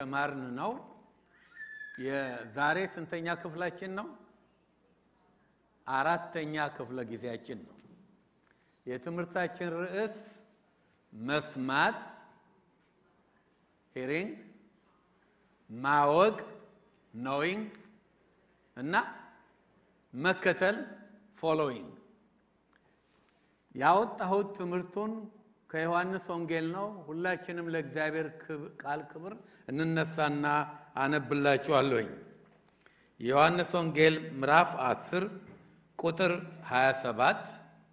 ተማርን ነው። የዛሬ ስንተኛ ክፍላችን ነው? አራተኛ ክፍለ ጊዜያችን ነው። የትምህርታችን ርዕስ መስማት ሂሪንግ፣ ማወቅ ኖዊንግ እና መከተል ፎሎዊንግ። ያወጣሁት ትምህርቱን ከዮሐንስ ወንጌል ነው። ሁላችንም ለእግዚአብሔር ቃል ክብር እንነሳና አነብላችኋለሁኝ። የዮሐንስ ወንጌል ምዕራፍ 10 ቁጥር 27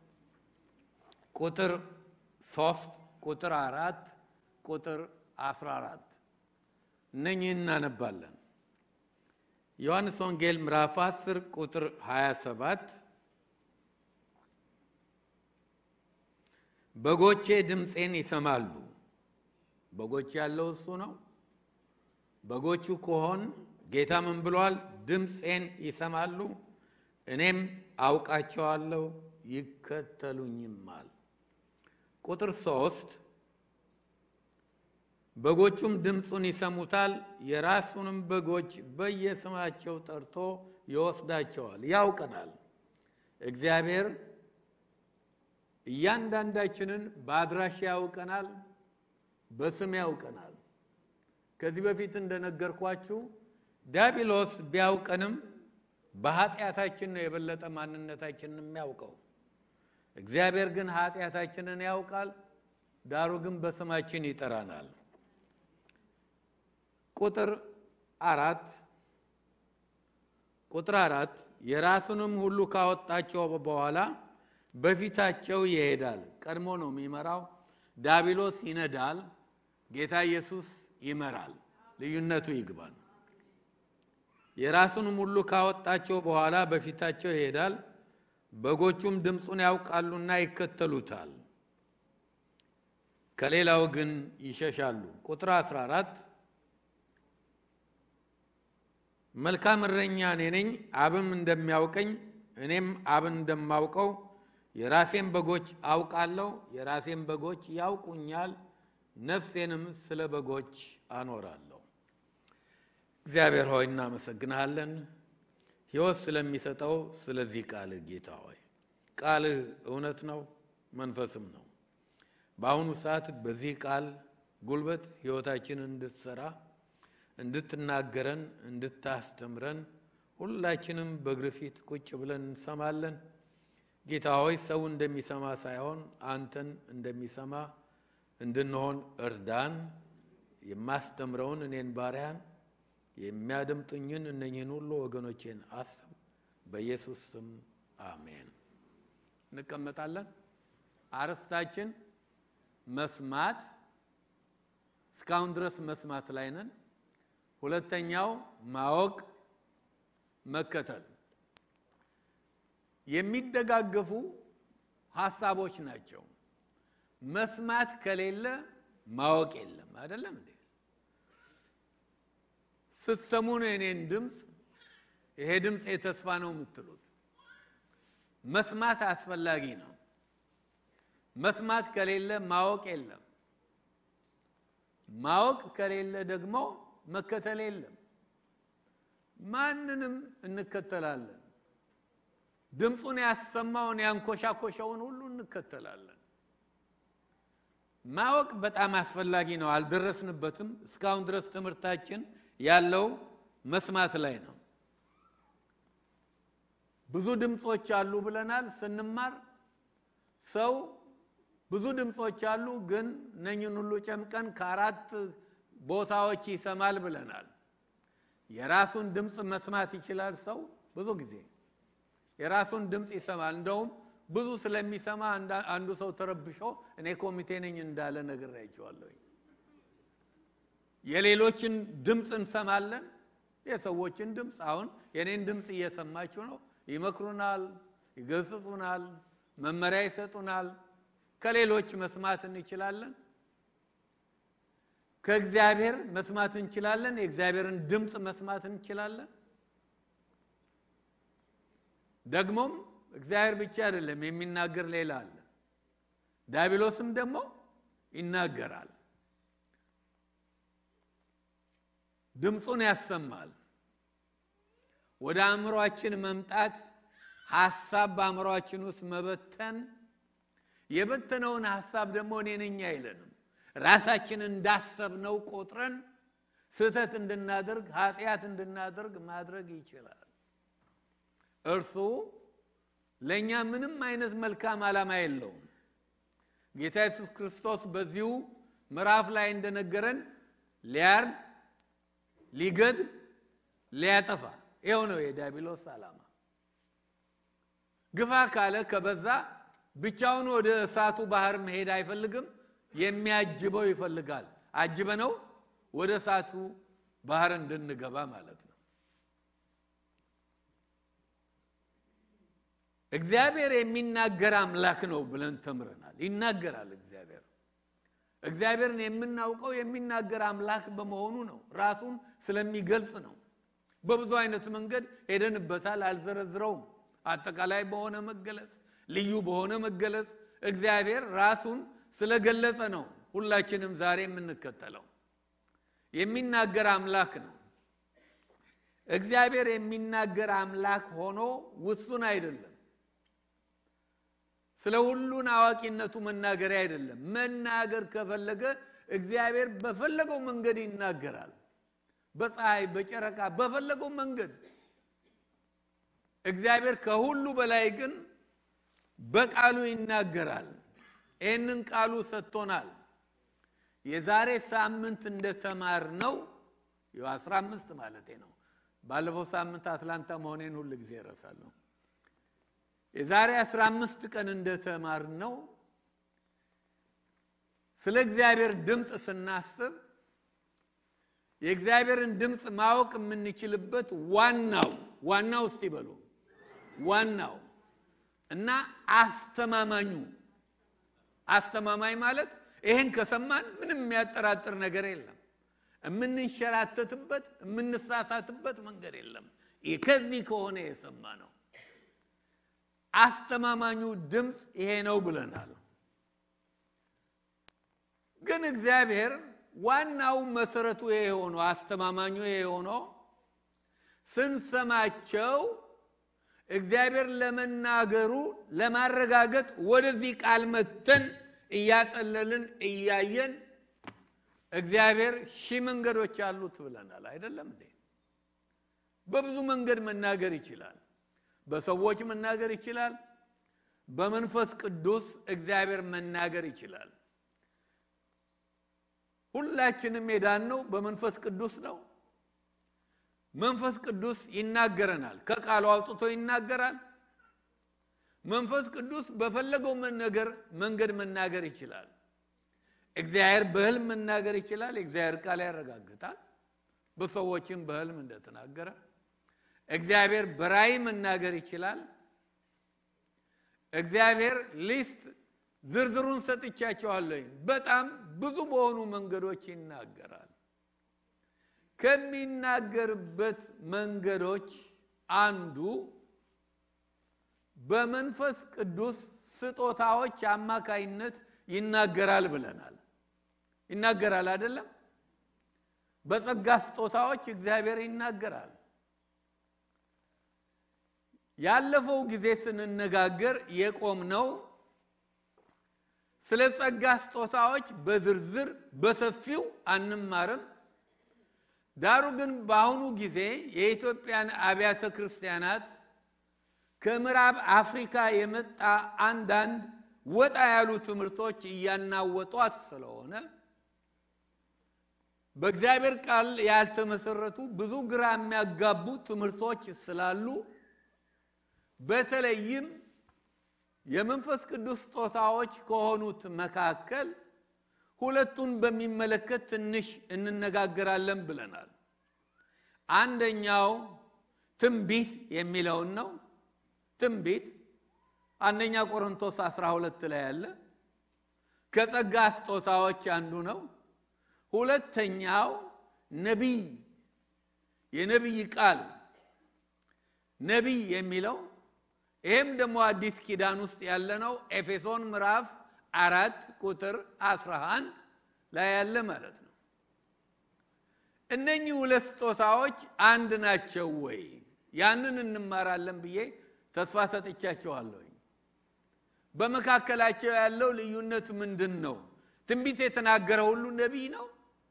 ቁጥር 3 ቁጥር 4 ቁጥር 14 እነኚህ እናነባለን። ዮሐንስ ወንጌል ምዕራፍ 10 ቁጥር 27 በጎቼ ድምፄን ይሰማሉ። በጎች ያለው እሱ ነው። በጎቹ ከሆን ጌታ ምን ብሏል? ድምፄን ይሰማሉ፣ እኔም አውቃቸዋለሁ፣ ይከተሉኝማል። ቁጥር ሶስት በጎቹም ድምፁን ይሰሙታል፣ የራሱንም በጎች በየስማቸው ጠርቶ ይወስዳቸዋል። ያውቀናል እግዚአብሔር እያንዳንዳችንን በአድራሻ ያውቀናል፣ በስም ያውቀናል። ከዚህ በፊት እንደነገርኳችሁ ዲያብሎስ ቢያውቀንም በኃጢአታችን ነው የበለጠ ማንነታችንን የሚያውቀው። እግዚአብሔር ግን ኃጢአታችንን ያውቃል፣ ዳሩ ግን በስማችን ይጠራናል። ቁጥር አራት ቁጥር አራት የራሱንም ሁሉ ካወጣቸው በኋላ በፊታቸው ይሄዳል። ቀድሞ ነው የሚመራው። ዳቢሎስ ይነዳል፣ ጌታ ኢየሱስ ይመራል። ልዩነቱ ይግባል። የራሱንም ሁሉ ካወጣቸው በኋላ በፊታቸው ይሄዳል፣ በጎቹም ድምፁን ያውቃሉና ይከተሉታል፣ ከሌላው ግን ይሸሻሉ። ቁጥር 14 መልካም እረኛ እኔ ነኝ፣ አብም እንደሚያውቀኝ እኔም አብን እንደማውቀው የራሴን በጎች አውቃለሁ፣ የራሴን በጎች ያውቁኛል፣ ነፍሴንም ስለ በጎች አኖራለሁ። እግዚአብሔር ሆይ እናመሰግንሃለን፣ ሕይወት ስለሚሰጠው ስለዚህ ቃልህ ጌታ ሆይ ቃልህ እውነት ነው፣ መንፈስም ነው። በአሁኑ ሰዓት በዚህ ቃል ጉልበት ሕይወታችንን እንድትሰራ እንድትናገረን፣ እንድታስተምረን ሁላችንም በእግር ፊት ቁጭ ብለን እንሰማለን። ጌታ ሆይ ሰው እንደሚሰማ ሳይሆን አንተን እንደሚሰማ እንድንሆን እርዳን። የማስተምረውን እኔን ባሪያን የሚያደምጡኝን እነኝህን ሁሉ ወገኖቼን አስብ። በኢየሱስ ስም አሜን። እንቀመጣለን። አርዕስታችን መስማት፣ እስካሁን ድረስ መስማት ላይ ነን። ሁለተኛው ማወቅ፣ መከተል የሚደጋገፉ ሀሳቦች ናቸው። መስማት ከሌለ ማወቅ የለም። አይደለም እንዴ? ስትሰሙ ነው የኔን ድምፅ ይሄ ድምፅ የተስፋ ነው የምትሉት። መስማት አስፈላጊ ነው። መስማት ከሌለ ማወቅ የለም። ማወቅ ከሌለ ደግሞ መከተል የለም። ማንንም እንከተላለን። ድምፁን ያሰማውን ያንኮሻኮሸውን ሁሉ እንከተላለን። ማወቅ በጣም አስፈላጊ ነው። አልደረስንበትም። እስካሁን ድረስ ትምህርታችን ያለው መስማት ላይ ነው። ብዙ ድምፆች አሉ ብለናል ስንማር። ሰው ብዙ ድምፆች አሉ፣ ግን እነኝን ሁሉ ጨምቀን ከአራት ቦታዎች ይሰማል ብለናል። የራሱን ድምፅ መስማት ይችላል ሰው ብዙ ጊዜ የራሱን ድምፅ ይሰማል። እንደውም ብዙ ስለሚሰማ አንዱ ሰው ተረብሾ እኔ ኮሚቴ ነኝ እንዳለ ነግሬያቸዋለሁ። የሌሎችን ድምፅ እንሰማለን፣ የሰዎችን ድምፅ። አሁን የኔን ድምፅ እየሰማችሁ ነው። ይመክሩናል፣ ይገስጹናል፣ መመሪያ ይሰጡናል። ከሌሎች መስማት እንችላለን። ከእግዚአብሔር መስማት እንችላለን። የእግዚአብሔርን ድምፅ መስማት እንችላለን። ደግሞም እግዚአብሔር ብቻ አይደለም የሚናገር ሌላ አለ። ዲያብሎስም ደግሞ ይናገራል። ድምፁን ያሰማል። ወደ አእምሯችን መምጣት፣ ሀሳብ በአእምሯችን ውስጥ መበተን፣ የበተነውን ሀሳብ ደግሞ እኔ ነኝ አይለንም። ራሳችን እንዳሰብነው ቆጥረን ስህተት እንድናደርግ ኃጢአት እንድናደርግ ማድረግ ይችላል። እርሱ ለእኛ ምንም አይነት መልካም ዓላማ የለውም። ጌታ ኢየሱስ ክርስቶስ በዚሁ ምዕራፍ ላይ እንደነገረን ሊያርድ፣ ሊገድል፣ ሊያጠፋ ይኸው ነው የዲያብሎስ ዓላማ። ግፋ ካለ ከበዛ ብቻውን ወደ እሳቱ ባህር መሄድ አይፈልግም። የሚያጅበው ይፈልጋል። አጅበነው ወደ እሳቱ ባህር እንድንገባ ማለት ነው። እግዚአብሔር የሚናገር አምላክ ነው ብለን ተምረናል። ይናገራል እግዚአብሔር። እግዚአብሔርን የምናውቀው የሚናገር አምላክ በመሆኑ ነው። ራሱን ስለሚገልጽ ነው። በብዙ አይነት መንገድ ሄደንበታል፣ አልዘረዝረውም። አጠቃላይ በሆነ መገለጽ፣ ልዩ በሆነ መገለጽ እግዚአብሔር ራሱን ስለገለጸ ነው ሁላችንም ዛሬ የምንከተለው። የሚናገር አምላክ ነው። እግዚአብሔር የሚናገር አምላክ ሆኖ ውሱን አይደለም። ስለ ሁሉን አዋቂነቱ መናገሪያ አይደለም። መናገር ከፈለገ እግዚአብሔር በፈለገው መንገድ ይናገራል። በፀሐይ፣ በጨረቃ፣ በፈለገው መንገድ እግዚአብሔር ከሁሉ በላይ ግን በቃሉ ይናገራል። ይህንን ቃሉ ሰጥቶናል። የዛሬ ሳምንት እንደተማር ነው አስራ አምስት ማለቴ ነው። ባለፈው ሳምንት አትላንታ መሆኔን ሁል ጊዜ እረሳለሁ። የዛሬ አስራ አምስት ቀን እንደተማር ነው ስለ እግዚአብሔር ድምፅ ስናስብ የእግዚአብሔርን ድምፅ ማወቅ የምንችልበት ዋናው ዋናው እስቲ በሉ ዋናው እና አስተማማኙ አስተማማኝ ማለት ይህን ከሰማን ምንም የሚያጠራጥር ነገር የለም። የምንንሸራተትበት የምንሳሳትበት መንገድ የለም። ከዚህ ከሆነ የሰማ ነው። አስተማማኙ ድምፅ ይሄ ነው ብለናል። ግን እግዚአብሔር ዋናው መሰረቱ ይሄ ሆኖ አስተማማኙ ይሄ ሆኖ ስንሰማቸው እግዚአብሔር ለመናገሩ ለማረጋገጥ ወደዚህ ቃል መተን እያጠለልን እያየን እግዚአብሔር ሺህ መንገዶች አሉት ብለናል። አይደለም እንዴ? በብዙ መንገድ መናገር ይችላል። በሰዎች መናገር ይችላል። በመንፈስ ቅዱስ እግዚአብሔር መናገር ይችላል። ሁላችንም የዳነው በመንፈስ ቅዱስ ነው። መንፈስ ቅዱስ ይናገረናል። ከቃሉ አውጥቶ ይናገራል። መንፈስ ቅዱስ በፈለገው ነገር መንገድ መናገር ይችላል። እግዚአብሔር በሕልም መናገር ይችላል። የእግዚአብሔር ቃል ያረጋግጣል። በሰዎችም በሕልም እንደተናገረ እግዚአብሔር በራእይ መናገር ይችላል። እግዚአብሔር ሊስት ዝርዝሩን ሰጥቻቸዋለሁ። በጣም ብዙ በሆኑ መንገዶች ይናገራል። ከሚናገርበት መንገዶች አንዱ በመንፈስ ቅዱስ ስጦታዎች አማካይነት ይናገራል ብለናል። ይናገራል አይደለም? በጸጋ ስጦታዎች እግዚአብሔር ይናገራል። ያለፈው ጊዜ ስንነጋገር የቆምነው ስለ ጸጋ ስጦታዎች በዝርዝር በሰፊው አንማርም። ዳሩ ግን በአሁኑ ጊዜ የኢትዮጵያን አብያተ ክርስቲያናት ከምዕራብ አፍሪካ የመጣ አንዳንድ ወጣ ያሉ ትምህርቶች እያናወጧት ስለሆነ በእግዚአብሔር ቃል ያልተመሰረቱ ብዙ ግራ የሚያጋቡ ትምህርቶች ስላሉ በተለይም የመንፈስ ቅዱስ ስጦታዎች ከሆኑት መካከል ሁለቱን በሚመለከት ትንሽ እንነጋገራለን ብለናል። አንደኛው ትንቢት የሚለውን ነው። ትንቢት አንደኛ ቆሮንቶስ 12 ላይ ያለ ከጸጋ ስጦታዎች አንዱ ነው። ሁለተኛው ነቢይ የነቢይ ቃል ነቢይ የሚለው ይህም ደግሞ አዲስ ኪዳን ውስጥ ያለ ነው። ኤፌሶን ምዕራፍ አራት ቁጥር 11 ላይ ያለ ማለት ነው። እነኚህ ሁለት ስጦታዎች አንድ ናቸው ወይ? ያንን እንማራለን ብዬ ተስፋ ሰጥቻቸዋለሁ። በመካከላቸው ያለው ልዩነት ምንድን ነው? ትንቢት የተናገረ ሁሉ ነቢይ ነው?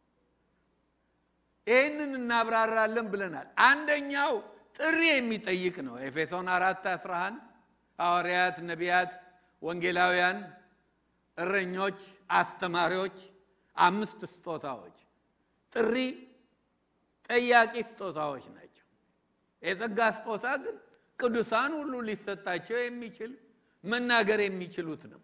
ይህንን እናብራራለን ብለናል። አንደኛው ጥሪ የሚጠይቅ ነው። ኤፌሶን አራት 11 ሐዋርያት፣ ነቢያት፣ ወንጌላውያን፣ እረኞች፣ አስተማሪዎች አምስት ስጦታዎች ጥሪ ጠያቂ ስጦታዎች ናቸው። የጸጋ ስጦታ ግን ቅዱሳን ሁሉ ሊሰጣቸው የሚችል መናገር የሚችሉት ነው።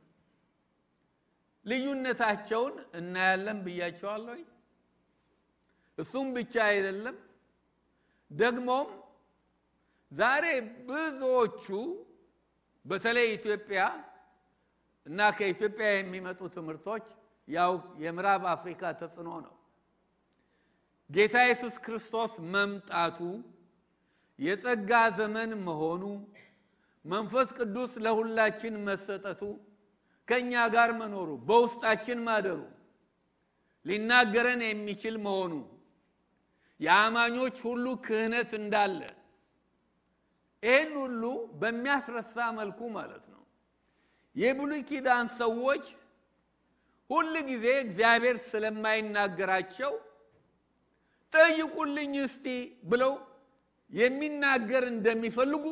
ልዩነታቸውን እናያለን ብያቸዋለሁ። እሱም ብቻ አይደለም፣ ደግሞም ዛሬ ብዙዎቹ በተለይ ኢትዮጵያ እና ከኢትዮጵያ የሚመጡ ትምህርቶች ያው የምዕራብ አፍሪካ ተጽዕኖ ነው። ጌታ ኢየሱስ ክርስቶስ መምጣቱ የጸጋ ዘመን መሆኑ መንፈስ ቅዱስ ለሁላችን መሰጠቱ ከእኛ ጋር መኖሩ በውስጣችን ማደሩ ሊናገረን የሚችል መሆኑ የአማኞች ሁሉ ክህነት እንዳለ ይህን ሁሉ በሚያስረሳ መልኩ ማለት ነው። የብሉይ ኪዳን ሰዎች ሁል ጊዜ እግዚአብሔር ስለማይናገራቸው ጠይቁልኝ እስቲ ብለው የሚናገር እንደሚፈልጉ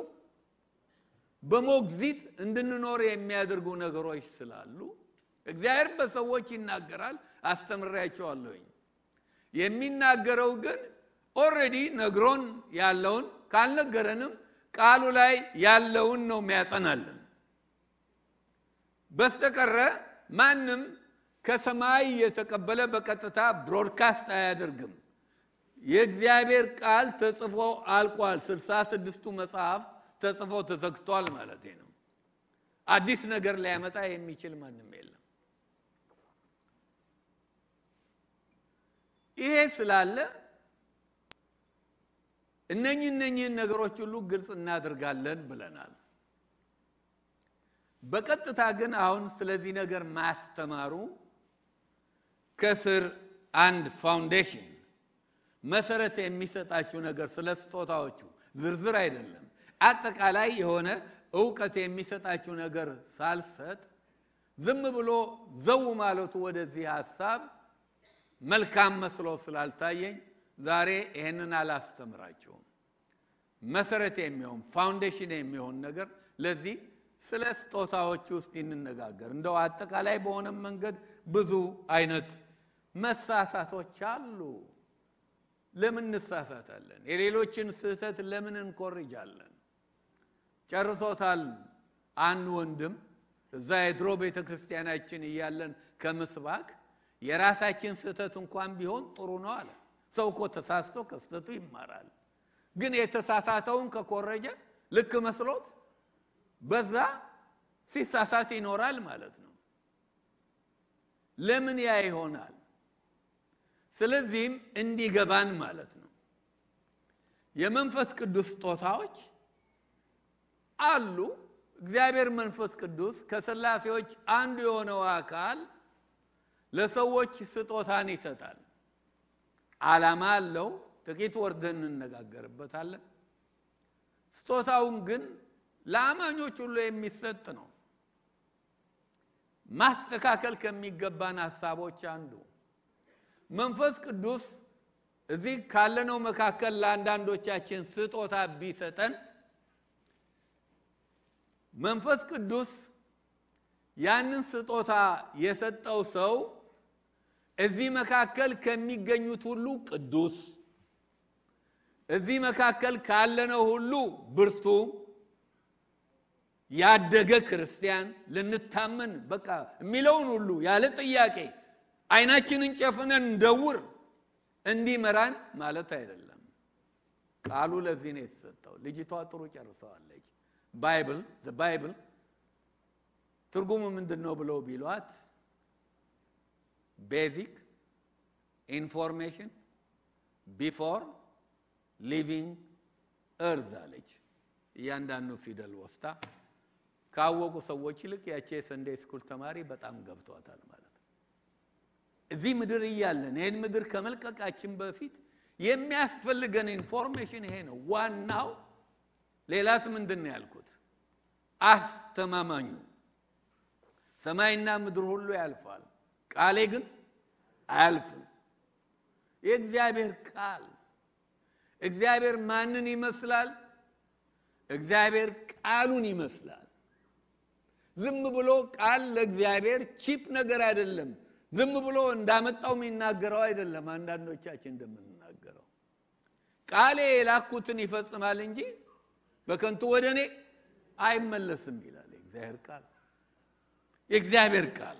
በሞግዚት እንድንኖር የሚያደርጉ ነገሮች ስላሉ እግዚአብሔር በሰዎች ይናገራል። አስተምሬያቸዋለሁኝ። የሚናገረው ግን ኦልሬዲ ነግሮን ያለውን ካልነገረንም ቃሉ ላይ ያለውን ነው የሚያጸናልን። በስተቀረ ማንም ከሰማይ የተቀበለ በቀጥታ ብሮድካስት አያደርግም። የእግዚአብሔር ቃል ተጽፎ አልቋል። ስልሳ ስድስቱ መጽሐፍ ተጽፎ ተዘግቷል ማለት ነው። አዲስ ነገር ሊያመጣ የሚችል ማንም የለም። ይሄ ስላለ እነኚህ እነኚህን ነገሮች ሁሉ ግልጽ እናደርጋለን ብለናል። በቀጥታ ግን አሁን ስለዚህ ነገር ማስተማሩ ከስር አንድ ፋውንዴሽን መሰረት የሚሰጣችሁ ነገር ስለ ስጦታዎቹ ዝርዝር አይደለም፣ አጠቃላይ የሆነ እውቀት የሚሰጣችሁ ነገር ሳልሰጥ ዝም ብሎ ዘው ማለቱ ወደዚህ ሀሳብ መልካም መስሎ ስላልታየኝ ዛሬ ይህንን አላስተምራችሁም። መሰረት የሚሆን ፋውንዴሽን የሚሆን ነገር ለዚህ ስለ ስጦታዎች ውስጥ እንነጋገር። እንደው አጠቃላይ በሆነ መንገድ ብዙ አይነት መሳሳቶች አሉ። ለምን እንሳሳታለን? የሌሎችን ስህተት ለምን እንኮርጃለን? ጨርሶታል። አንድ ወንድም እዛ የድሮ ቤተ ክርስቲያናችን እያለን ከምስባክ የራሳችን ስህተት እንኳን ቢሆን ጥሩ ነው አለ። ሰው እኮ ተሳስቶ ከስህተቱ ይማራል። ግን የተሳሳተውን ከኮረጀ ልክ መስሎት በዛ ሲሳሳት ይኖራል ማለት ነው። ለምን ያ ይሆናል? ስለዚህም እንዲገባን ማለት ነው የመንፈስ ቅዱስ ስጦታዎች አሉ። እግዚአብሔር መንፈስ ቅዱስ ከሥላሴዎች አንዱ የሆነው አካል ለሰዎች ስጦታን ይሰጣል። ዓላማ አለው። ጥቂት ወርደን እንነጋገርበታለን። ስጦታውን ግን ለአማኞች ሁሉ የሚሰጥ ነው። ማስተካከል ከሚገባን ሀሳቦች አንዱ መንፈስ ቅዱስ እዚህ ካለነው መካከል ለአንዳንዶቻችን ስጦታ ቢሰጠን መንፈስ ቅዱስ ያንን ስጦታ የሰጠው ሰው እዚህ መካከል ከሚገኙት ሁሉ ቅዱስ፣ እዚህ መካከል ካለነው ሁሉ ብርቱ፣ ያደገ ክርስቲያን ልንታመን በቃ የሚለውን ሁሉ ያለ ጥያቄ አይናችንን ጨፍነን እንደውር እንዲመራን ማለት አይደለም። ቃሉ ለዚህ ነው የተሰጠው። ልጅቷ ጥሩ ጨርሰዋለች። ባይብል ባይብል ትርጉሙ ምንድን ነው ብለው ቢሏት ቤዚክ ኢንፎርሜሽን ቢፎር ሊቪንግ እርዝ አለች። እያንዳንዱ ፊደል ወስታ ካወቁ ሰዎች ይልቅ ያቺ የሰንዴ ስኩል ተማሪ በጣም ገብቷታል ማለት ነው። እዚህ ምድር እያለን ይህን ምድር ከመልቀቃችን በፊት የሚያስፈልገን ኢንፎርሜሽን ይሄ ነው ዋናው። ሌላስ ምንድን ነው ያልኩት? አስተማማኙ ሰማይና ምድር ሁሉ ያልፋል፣ ቃሌ ግን አያልፍም። የእግዚአብሔር ቃል እግዚአብሔር ማንን ይመስላል? እግዚአብሔር ቃሉን ይመስላል። ዝም ብሎ ቃል ለእግዚአብሔር ቺፕ ነገር አይደለም። ዝም ብሎ እንዳመጣው የሚናገረው አይደለም። አንዳንዶቻችን እንደምንናገረው ቃሌ የላኩትን ይፈጽማል እንጂ በከንቱ ወደ እኔ አይመለስም ይላል የእግዚአብሔር ቃል የእግዚአብሔር ቃል።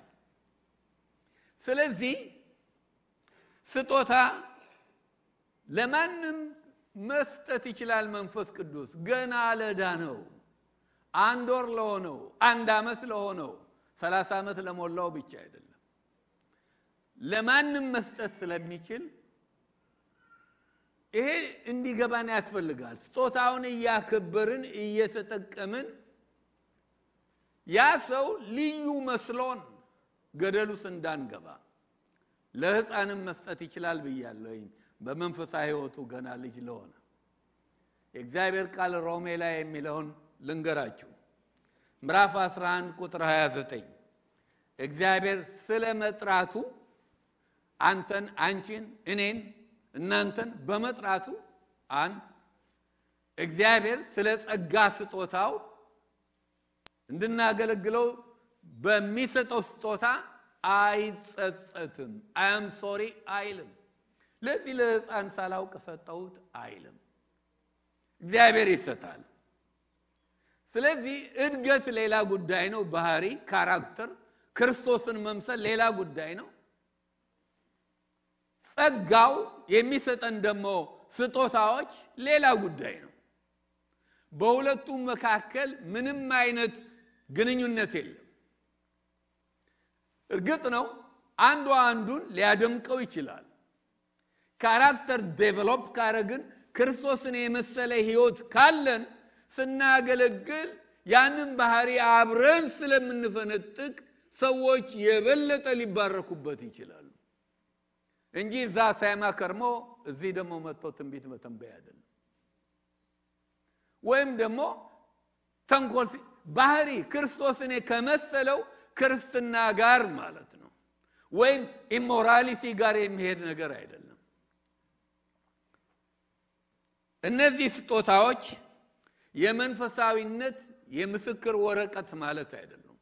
ስለዚህ ስጦታ ለማንም መስጠት ይችላል መንፈስ ቅዱስ ገና ለዳነው አንድ ወር ለሆነው አንድ ዓመት ለሆነው ሰላሳ ዓመት ለሞላው ብቻ አይደለም ለማንም መስጠት ስለሚችል ይሄ እንዲገባን ያስፈልጋል። ስጦታውን እያከበርን እየተጠቀምን ያ ሰው ልዩ መስሎን ገደል ውስጥ እንዳንገባ ለሕፃንም መስጠት ይችላል ብያለሁኝ። በመንፈሳዊ ሕይወቱ ገና ልጅ ለሆነ የእግዚአብሔር ቃል ሮሜ ላይ የሚለውን ልንገራችሁ። ምዕራፍ 11 ቁጥር 29 እግዚአብሔር ስለ መጥራቱ አንተን፣ አንቺን፣ እኔን፣ እናንተን በመጥራቱ አንድ እግዚአብሔር ስለ ጸጋ ስጦታው እንድናገለግለው በሚሰጠው ስጦታ አይጸጸትም። አያም ሶሪ አይልም። ለዚህ ለሕፃን ሳላውቅ ሰጠሁት አይልም። እግዚአብሔር ይሰጣል። ስለዚህ እድገት ሌላ ጉዳይ ነው። ባህሪ፣ ካራክተር፣ ክርስቶስን መምሰል ሌላ ጉዳይ ነው። ጸጋው የሚሰጠን ደግሞ ስጦታዎች ሌላ ጉዳይ ነው። በሁለቱም መካከል ምንም አይነት ግንኙነት የለም። እርግጥ ነው አንዱ አንዱን ሊያደምቀው ይችላል። ካራክተር ዴቨሎፕ ካረግን ክርስቶስን የመሰለ ሕይወት ካለን ስናገለግል ያንን ባህሪ አብረን ስለምንፈነጥቅ ሰዎች የበለጠ ሊባረኩበት ይችላሉ እንጂ እዛ ሳይማ ከርሞ እዚህ ደግሞ መጥቶ ትንቢት መተንበይ አይደለም። ወይም ደግሞ ተንኮል ባህሪ ክርስቶስን ከመሰለው ክርስትና ጋር ማለት ነው። ወይም ኢሞራሊቲ ጋር የሚሄድ ነገር አይደለም። እነዚህ ስጦታዎች የመንፈሳዊነት የምስክር ወረቀት ማለት አይደሉም።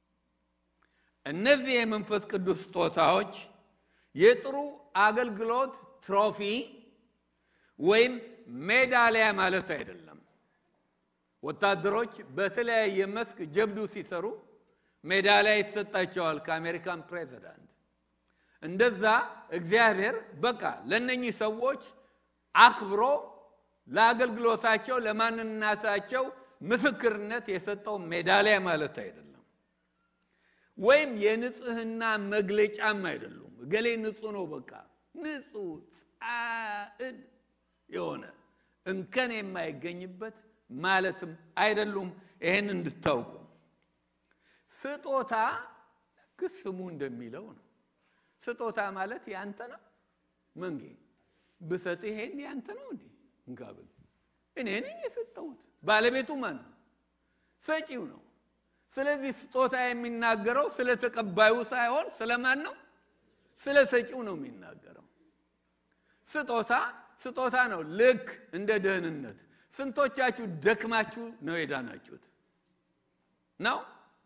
እነዚህ የመንፈስ ቅዱስ ስጦታዎች የጥሩ አገልግሎት ትሮፊ ወይም ሜዳሊያ ማለት አይደለም። ወታደሮች በተለያየ መስክ ጀብዱ ሲሰሩ ሜዳሊያ ይሰጣቸዋል ከአሜሪካን ፕሬዚዳንት። እንደዛ እግዚአብሔር በቃ ለእነኚህ ሰዎች አክብሮ ለአገልግሎታቸው ለማንነታቸው ምስክርነት የሰጠው ሜዳሊያ ማለት አይደለም። ወይም የንጽህና መግለጫም አይደሉም። እገሌ ንጹህ ነው፣ በቃ ንጹህ ጻዕድ የሆነ እንከን የማይገኝበት ማለትም አይደሉም። ይህን እንድታውቁ ስጦታ ልክ ስሙ እንደሚለው ነው። ስጦታ ማለት ያንተ ነው። መንጌ ብሰጥ ይሄን ያንተ ነው እንዴ እንጋብል እኔ ነኝ የሰጠሁት። ባለቤቱ ማን ነው? ሰጪው ነው። ስለዚህ ስጦታ የሚናገረው ስለ ተቀባዩ ሳይሆን ስለማን ነው? ስለ ሰጪው ነው የሚናገረው። ስጦታ ስጦታ ነው። ልክ እንደ ደህንነት። ስንቶቻችሁ ደክማችሁ ነው የዳናችሁት? ነው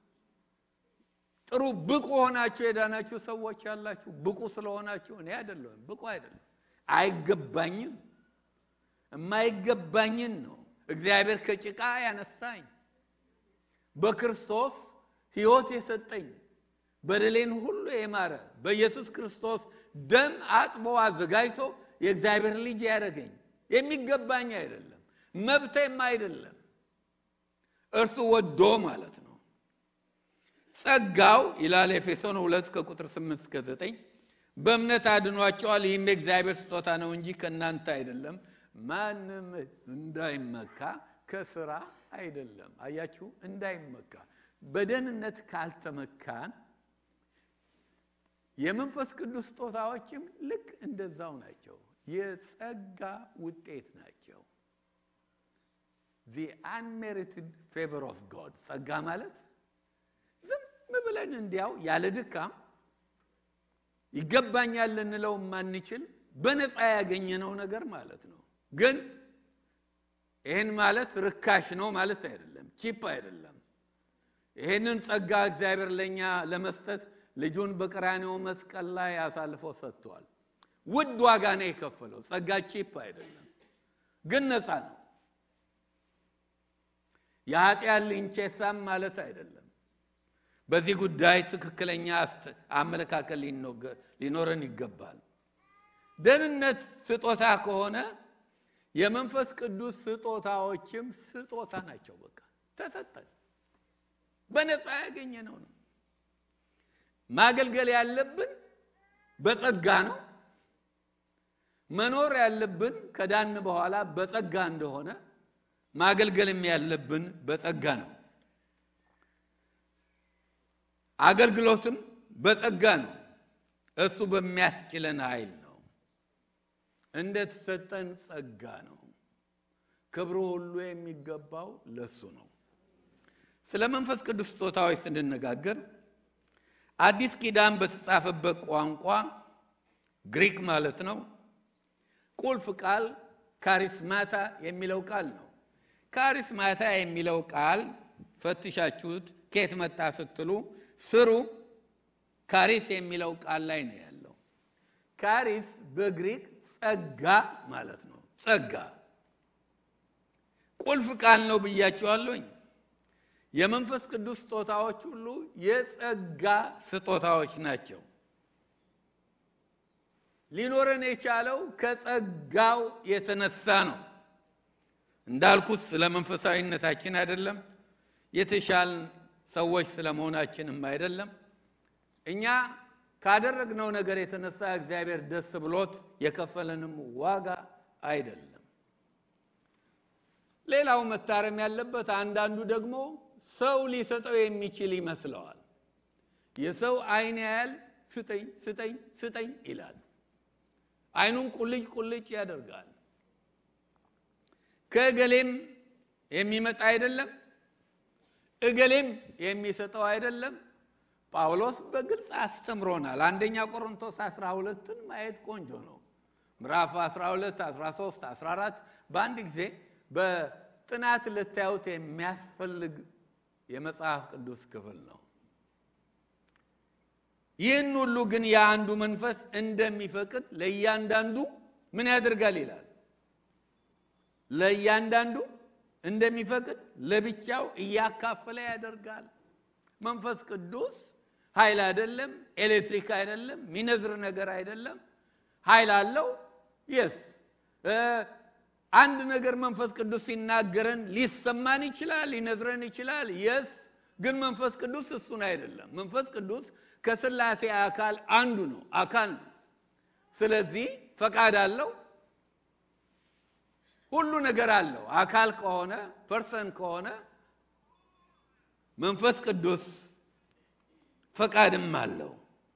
ጥሩ ብቁ ሆናችሁ የዳናችሁ ሰዎች ያላችሁ ብቁ ስለሆናችሁ እኔ አይደለሁም ብቁ አይደለም አይገባኝም የማይገባኝን ነው እግዚአብሔር ከጭቃ ያነሳኝ በክርስቶስ ሕይወት የሰጠኝ በደሌን ሁሉ የማረ በኢየሱስ ክርስቶስ ደም አጥቦ አዘጋጅቶ የእግዚአብሔር ልጅ ያደረገኝ የሚገባኝ አይደለም፣ መብቴም አይደለም። እርሱ ወዶ ማለት ነው። ጸጋው ይላል ኤፌሶን ሁለት ከቁጥር 8 እስከ 9 በእምነት አድኗቸዋል። ይህም የእግዚአብሔር ስጦታ ነው እንጂ ከእናንተ አይደለም፣ ማንም እንዳይመካ ከስራ አይደለም። አያችሁ፣ እንዳይመካ በደህንነት ካልተመካን የመንፈስ ቅዱስ ስጦታዎችም ልክ እንደዛው ናቸው። የጸጋ ውጤት ናቸው። ዚ አንሜሪትድ ፌቨር ኦፍ ጎድ ጸጋ ማለት ዝም ብለን እንዲያው ያለ ድካም ይገባኛል ልንለው የማንችል በነፃ ያገኘነው ነገር ማለት ነው። ግን ይህን ማለት ርካሽ ነው ማለት አይደለም፣ ቺፕ አይደለም። ይህንን ጸጋ እግዚአብሔር ለእኛ ለመስጠት ልጁን በቀራንዮ መስቀል ላይ አሳልፎ ሰጥቷል። ውድ ዋጋ ነው የከፈለው። ጸጋ ቺፕ አይደለም፣ ግን ነፃ ነው። የኃጢአት ልንቼሳም ማለት አይደለም። በዚህ ጉዳይ ትክክለኛ አመለካከት ሊኖረን ይገባል። ደህንነት ስጦታ ከሆነ የመንፈስ ቅዱስ ስጦታዎችም ስጦታ ናቸው። በቃ ተሰጠን፣ በነፃ ያገኘነው ነው። ማገልገል ያለብን በጸጋ ነው። መኖር ያለብን ከዳን በኋላ በጸጋ እንደሆነ ማገልገልም ያለብን በጸጋ ነው። አገልግሎትም በጸጋ ነው። እሱ በሚያስችለን ኃይል ነው። እንደተሰጠን ጸጋ ነው። ክብሩ ሁሉ የሚገባው ለሱ ነው። ስለ መንፈስ ቅዱስ ስጦታዎች ስንነጋገር አዲስ ኪዳን በተጻፈበት ቋንቋ ግሪክ ማለት ነው ቁልፍ ቃል ካሪስማታ የሚለው ቃል ነው። ካሪስማታ የሚለው ቃል ፈትሻችሁት ከየት መጣ ስትሉ ስሩ ካሪስ የሚለው ቃል ላይ ነው ያለው። ካሪስ በግሪክ ጸጋ ማለት ነው። ጸጋ ቁልፍ ቃል ነው ብያችኋለሁኝ። የመንፈስ ቅዱስ ስጦታዎች ሁሉ የጸጋ ስጦታዎች ናቸው። ሊኖረን የቻለው ከጸጋው የተነሳ ነው። እንዳልኩት ስለ መንፈሳዊነታችን አይደለም፣ የተሻል ሰዎች ስለ መሆናችንም አይደለም። እኛ ካደረግነው ነገር የተነሳ እግዚአብሔር ደስ ብሎት የከፈለንም ዋጋ አይደለም። ሌላው መታረም ያለበት አንዳንዱ ደግሞ ሰው ሊሰጠው የሚችል ይመስለዋል። የሰው አይን ያያል፣ ስጠኝ ስጠኝ ስጠኝ ይላል። አይኑን ቁልጭ ቁልጭ ያደርጋል። ከእገሌም የሚመጣ አይደለም፣ እገሌም የሚሰጠው አይደለም። ጳውሎስ በግልጽ አስተምሮናል። አንደኛ ቆሮንቶስ 12ን ማየት ቆንጆ ነው። ምዕራፍ 12፣ 13፣ 14 በአንድ ጊዜ በጥናት ልታዩት የሚያስፈልግ የመጽሐፍ ቅዱስ ክፍል ነው። ይህን ሁሉ ግን የአንዱ መንፈስ እንደሚፈቅድ ለእያንዳንዱ ምን ያደርጋል ይላል። ለእያንዳንዱ እንደሚፈቅድ ለብቻው እያካፈለ ያደርጋል። መንፈስ ቅዱስ ኃይል አይደለም፣ ኤሌክትሪክ አይደለም፣ ሚነዝር ነገር አይደለም። ኃይል አለው። የስ አንድ ነገር መንፈስ ቅዱስ ሲናገረን ሊሰማን ይችላል፣ ሊነዝረን ይችላል። የስ ግን መንፈስ ቅዱስ እሱን አይደለም። መንፈስ ቅዱስ ከስላሴ አካል አንዱ ነው፣ አካል ነው። ስለዚህ ፈቃድ አለው፣ ሁሉ ነገር አለው። አካል ከሆነ ፐርሰን ከሆነ መንፈስ ቅዱስ ፈቃድም አለው።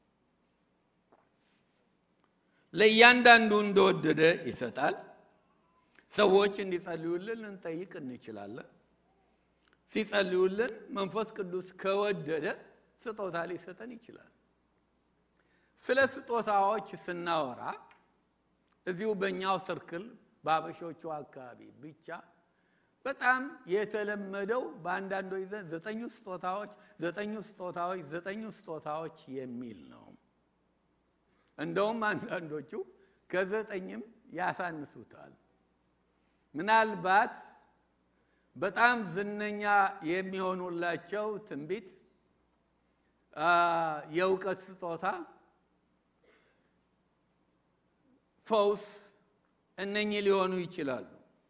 ለእያንዳንዱ እንደወደደ ይሰጣል። ሰዎች እንዲጸልዩልን ልንጠይቅ እንችላለን። ሲጸልዩልን መንፈስ ቅዱስ ከወደደ ስጦታ ሊሰጠን ይችላል። ስለ ስጦታዎች ስናወራ እዚሁ በእኛው ሰርክል በአበሾቹ አካባቢ ብቻ በጣም የተለመደው በአንዳንዶች ዘንድ ዘጠኙ ስጦታዎች ዘጠኙ ስጦታዎች ዘጠኙ ስጦታዎች የሚል ነው። እንደውም አንዳንዶቹ ከዘጠኝም ያሳንሱታል። ምናልባት በጣም ዝነኛ የሚሆኑላቸው ትንቢት፣ የእውቀት ስጦታ፣ ፈውስ እነኚህ ሊሆኑ ይችላሉ።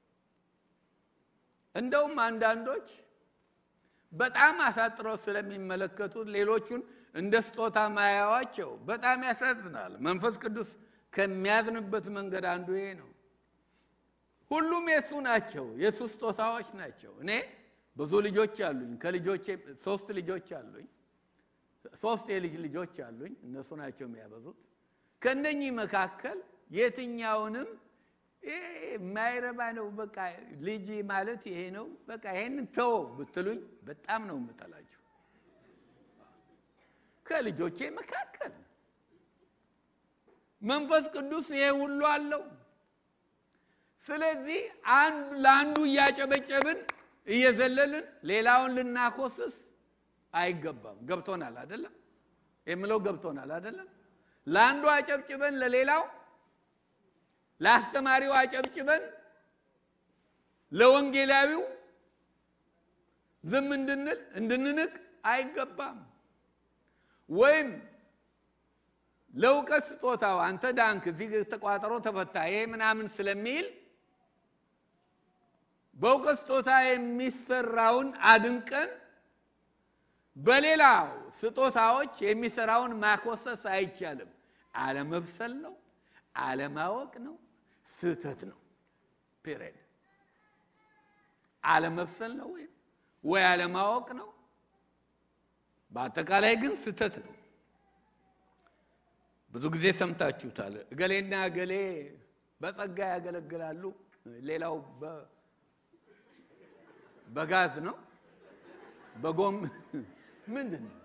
እንደውም አንዳንዶች በጣም አሳጥረው ስለሚመለከቱት ሌሎቹን እንደ ስጦታ ማያዋቸው በጣም ያሳዝናል። መንፈስ ቅዱስ ከሚያዝንበት መንገድ አንዱ ይሄ ነው። ሁሉም የእሱ ናቸው፣ የእሱ ስጦታዎች ናቸው። እኔ ብዙ ልጆች አሉኝ። ከልጆቼ ሶስት ልጆች አሉኝ። ሶስት የልጅ ልጆች አሉኝ። እነሱ ናቸው የሚያበዙት። ከእነኚህ መካከል የትኛውንም ይሄ የማይረባ ነው፣ በቃ ልጅ ማለት ይሄ ነው፣ በቃ ይሄን ተወው ብትሉኝ በጣም ነው የምጠላችሁ። ከልጆቼ መካከል መንፈስ ቅዱስ ይሄ ሁሉ አለው። ስለዚህ አንዱ ለአንዱ እያጨበጨብን እየዘለልን ሌላውን ልናኮስስ አይገባም። ገብቶናል አይደለም? የምለው ገብቶናል አይደለም? ለአንዱ አጨብጭበን ለሌላው ለአስተማሪው አጨብጭበን ለወንጌላዊው ዝም እንድንል እንድንንቅ አይገባም። ወይም ለእውቀት ስጦታው አንተ ዳንክ፣ እዚህ ተቋጠሮ ተፈታ፣ ይሄ ምናምን ስለሚል በእውቀት ስጦታ የሚሰራውን አድንቀን በሌላው ስጦታዎች የሚሰራውን ማኮሰስ አይቻልም። አለመብሰል ነው፣ አለማወቅ ነው፣ ስህተት ነው። ፒሪድ። አለመብሰል ነው ወይም ወይ አለማወቅ ነው። በአጠቃላይ ግን ስህተት ነው። ብዙ ጊዜ ሰምታችሁታል። እገሌና እገሌ በጸጋ ያገለግላሉ፣ ሌላው በጋዝ ነው በጎም ምንድን ነው?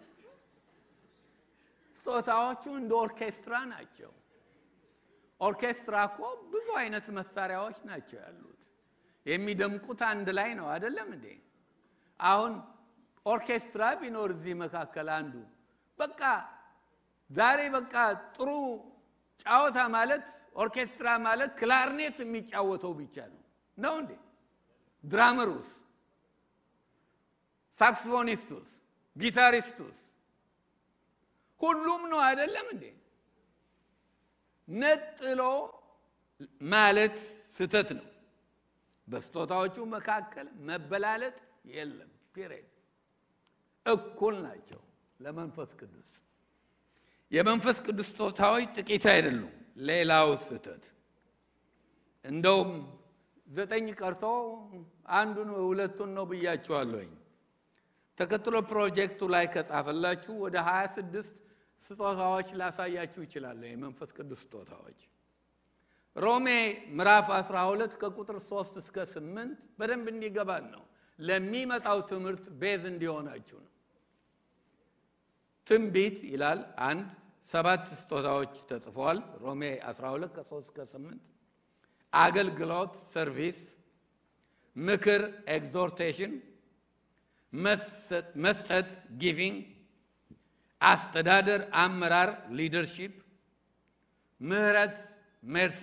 ስጦታዎቹ እንደ ኦርኬስትራ ናቸው። ኦርኬስትራ እኮ ብዙ አይነት መሳሪያዎች ናቸው ያሉት። የሚደምቁት አንድ ላይ ነው አይደለም እንዴ? አሁን ኦርኬስትራ ቢኖር እዚህ መካከል አንዱ በቃ ዛሬ በቃ ጥሩ ጫወታ ማለት ኦርኬስትራ ማለት ክላርኔት የሚጫወተው ብቻ ነው ነው እንዴ? ድራመሩስ፣ ሳክስፎኒስቱስ፣ ጊታሪስቱስ ሁሉም ነው አይደለም እንዴ? ነጥሎ ማለት ስተት ነው። በስጦታዎቹ መካከል መበላለጥ የለም። ፒሬድ እኩል ናቸው ለመንፈስ ቅዱስ። የመንፈስ ቅዱስ ስጦታዎች ጥቂት አይደሉም። ሌላው ስተት እንደውም ዘጠኝ ቀርቶ አንዱን ሁለቱን ነው ብያችኋለሁኝ። ተከትሎ ፕሮጀክቱ ላይ ከጻፈላችሁ ወደ 26 ስጦታዎች ላሳያችሁ ይችላለሁ። የመንፈስ ቅዱስ ስጦታዎች ሮሜ ምዕራፍ 12 ከቁጥር 3 እስከ 8 በደንብ እንዲገባን ነው። ለሚመጣው ትምህርት ቤዝ እንዲሆናችሁ ነው። ትንቢት ይላል አንድ ሰባት ስጦታዎች ተጽፈዋል። ሮሜ 12 ከ3 እስከ 8 አገልግሎት ሰርቪስ፣ ምክር ኤግዞርቴሽን፣ መስጠት ጊቪንግ፣ አስተዳደር አመራር ሊደርሺፕ፣ ምህረት ሜርሲ፣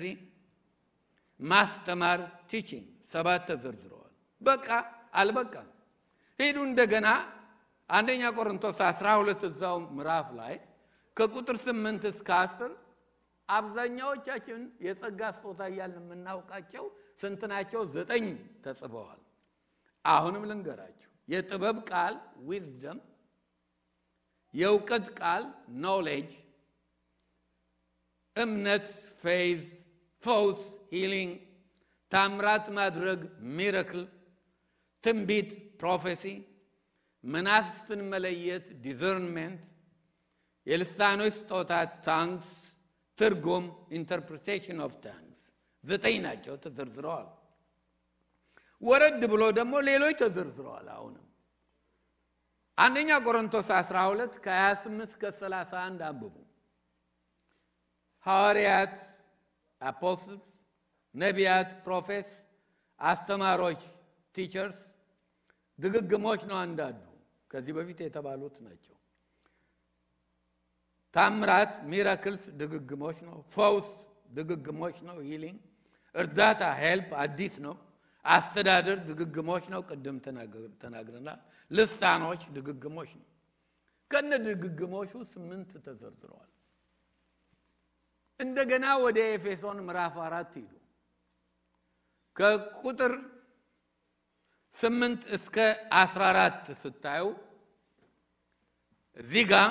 ማስተማር ቲቺንግ ሰባት ተዘርዝረዋል። በቃ አልበቃም። ሂዱ እንደገና አንደኛ ቆሮንቶስ 12 እዛው ምዕራፍ ላይ ከቁጥር 8 እስከ 10 አብዛኛዎቻችን የጸጋ ስጦታ እያልን የምናውቃቸው ስንት ናቸው? ዘጠኝ ተጽፈዋል። አሁንም ልንገራችሁ። የጥበብ ቃል ዊዝደም፣ የእውቀት ቃል ኖሌጅ፣ እምነት ፌዝ፣ ፈውስ ሂሊንግ፣ ታምራት ማድረግ ሚረክል፣ ትንቢት ፕሮፌሲ፣ መናፍስትን መለየት ዲዘርንሜንት፣ የልሳኖች ስጦታ ታንግስ፣ ትርጉም ኢንተርፕሪቴሽን ኦፍ ታንግስ ዘጠኝ ናቸው ተዘርዝረዋል። ወረድ ብሎ ደግሞ ሌሎች ተዘርዝረዋል። አሁንም አንደኛ ቆሮንቶስ 12 ከ28 እስከ 31 አንብቡ። ሐዋርያት፣ አፖስትልስ፣ ነቢያት፣ ፕሮፌት፣ አስተማሮች ቲቸርስ፣ ድግግሞች ነው አንዳንዱ ከዚህ በፊት የተባሉት ናቸው። ታምራት ሚራክልስ ድግግሞች ነው። ፈውስ ድግግሞች ነው። ሂሊንግ እርዳታ ሄልፕ አዲስ ነው። አስተዳደር ድግግሞች ነው። ቅድም ተናግረናል። ልሳኖች ድግግሞች ነው። ከነ ድግግሞቹ ስምንት ተዘርዝረዋል። እንደገና ወደ ኤፌሶን ምዕራፍ አራት ሂዱ። ከቁጥር ስምንት እስከ አስራ አራት ስታዩ እዚህ ጋር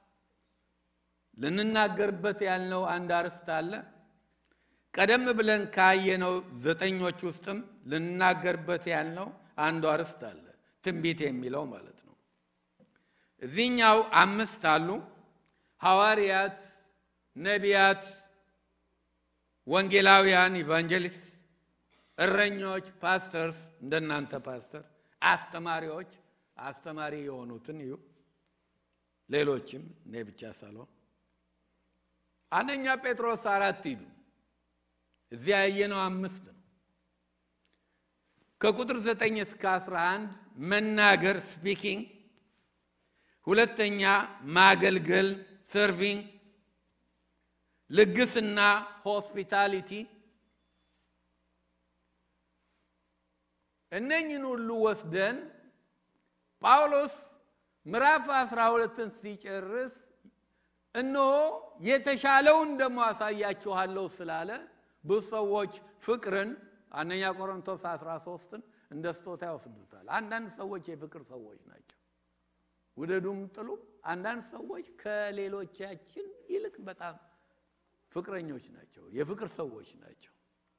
ልንናገርበት ያልነው አንድ አርዕስት አለ። ቀደም ብለን ካየነው ዘጠኞች ውስጥም ልንናገርበት ያልነው አንዱ አርዕስት አለ፣ ትንቢት የሚለው ማለት ነው። እዚህኛው አምስት አሉ። ሐዋርያት፣ ነቢያት፣ ወንጌላውያን፣ ኢቫንጀሊስት፣ እረኞች፣ ፓስተርስ እንደናንተ ፓስተር፣ አስተማሪዎች አስተማሪ የሆኑትን እዩ። ሌሎችም እኔ ብቻ ሳልሆን አንደኛ ጴጥሮስ አራት ሂዱ። እዚያ ያየነው አምስት ነው። ከቁጥር ዘጠኝ እስከ አስራ አንድ መናገር ስፒኪንግ፣ ሁለተኛ ማገልገል ሰርቪንግ፣ ልግስና ሆስፒታሊቲ እነኝን ሁሉ ወስደን ጳውሎስ ምዕራፍ አስራ ሁለትን ሲጨርስ እነሆ የተሻለውን ደግሞ አሳያችኋለሁ ስላለ ብዙ ሰዎች ፍቅርን አንደኛ ቆሮንቶስ 13ን እንደ ስጦታ ይወስዱታል። አንዳንድ ሰዎች የፍቅር ሰዎች ናቸው፣ ውደዱም ጥሉም። አንዳንድ ሰዎች ከሌሎቻችን ይልቅ በጣም ፍቅረኞች ናቸው፣ የፍቅር ሰዎች ናቸው።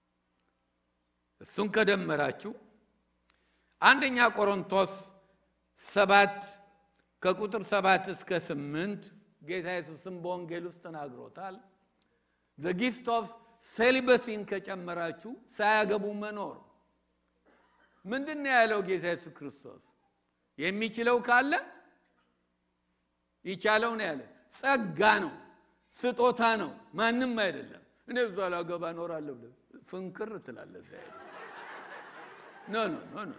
እሱን ከደመራችሁ አንደኛ ቆሮንቶስ ሰባት ከቁጥር ሰባት እስከ ስምንት ጌታ ኢየሱስም በወንጌል ውስጥ ተናግሮታል። ዘ ጊፍት ኦፍ ሴሊበሲን ከጨመራችሁ ሳያገቡ መኖር ምንድን ነው ያለው ጌታ ኢየሱስ ክርስቶስ? የሚችለው ካለ ይቻለው ነው ያለ። ጸጋ ነው፣ ስጦታ ነው፣ ማንም አይደለም። እኔ እዛ ላገባ እኖራለሁ ብለህ ፍንክር ትላለህ። እዚያ ኖ ኖ ኖ ኖ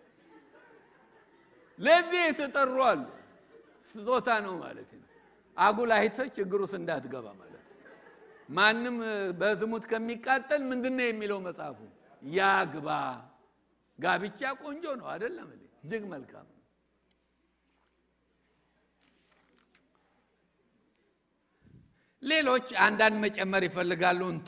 ለዚህ የተጠሩ አሉ። ስጦታ ነው ማለት ነው። አጉል አይተህ ችግር ውስጥ እንዳትገባ ማለት ነው። ማንም በዝሙት ከሚቃጠል ምንድን ነው የሚለው መጽሐፉ? ያግባ። ጋብቻ ቆንጆ ነው አይደለም? እጅግ መልካም ነው። ሌሎች አንዳንድ መጨመር ይፈልጋሉ። እንቶ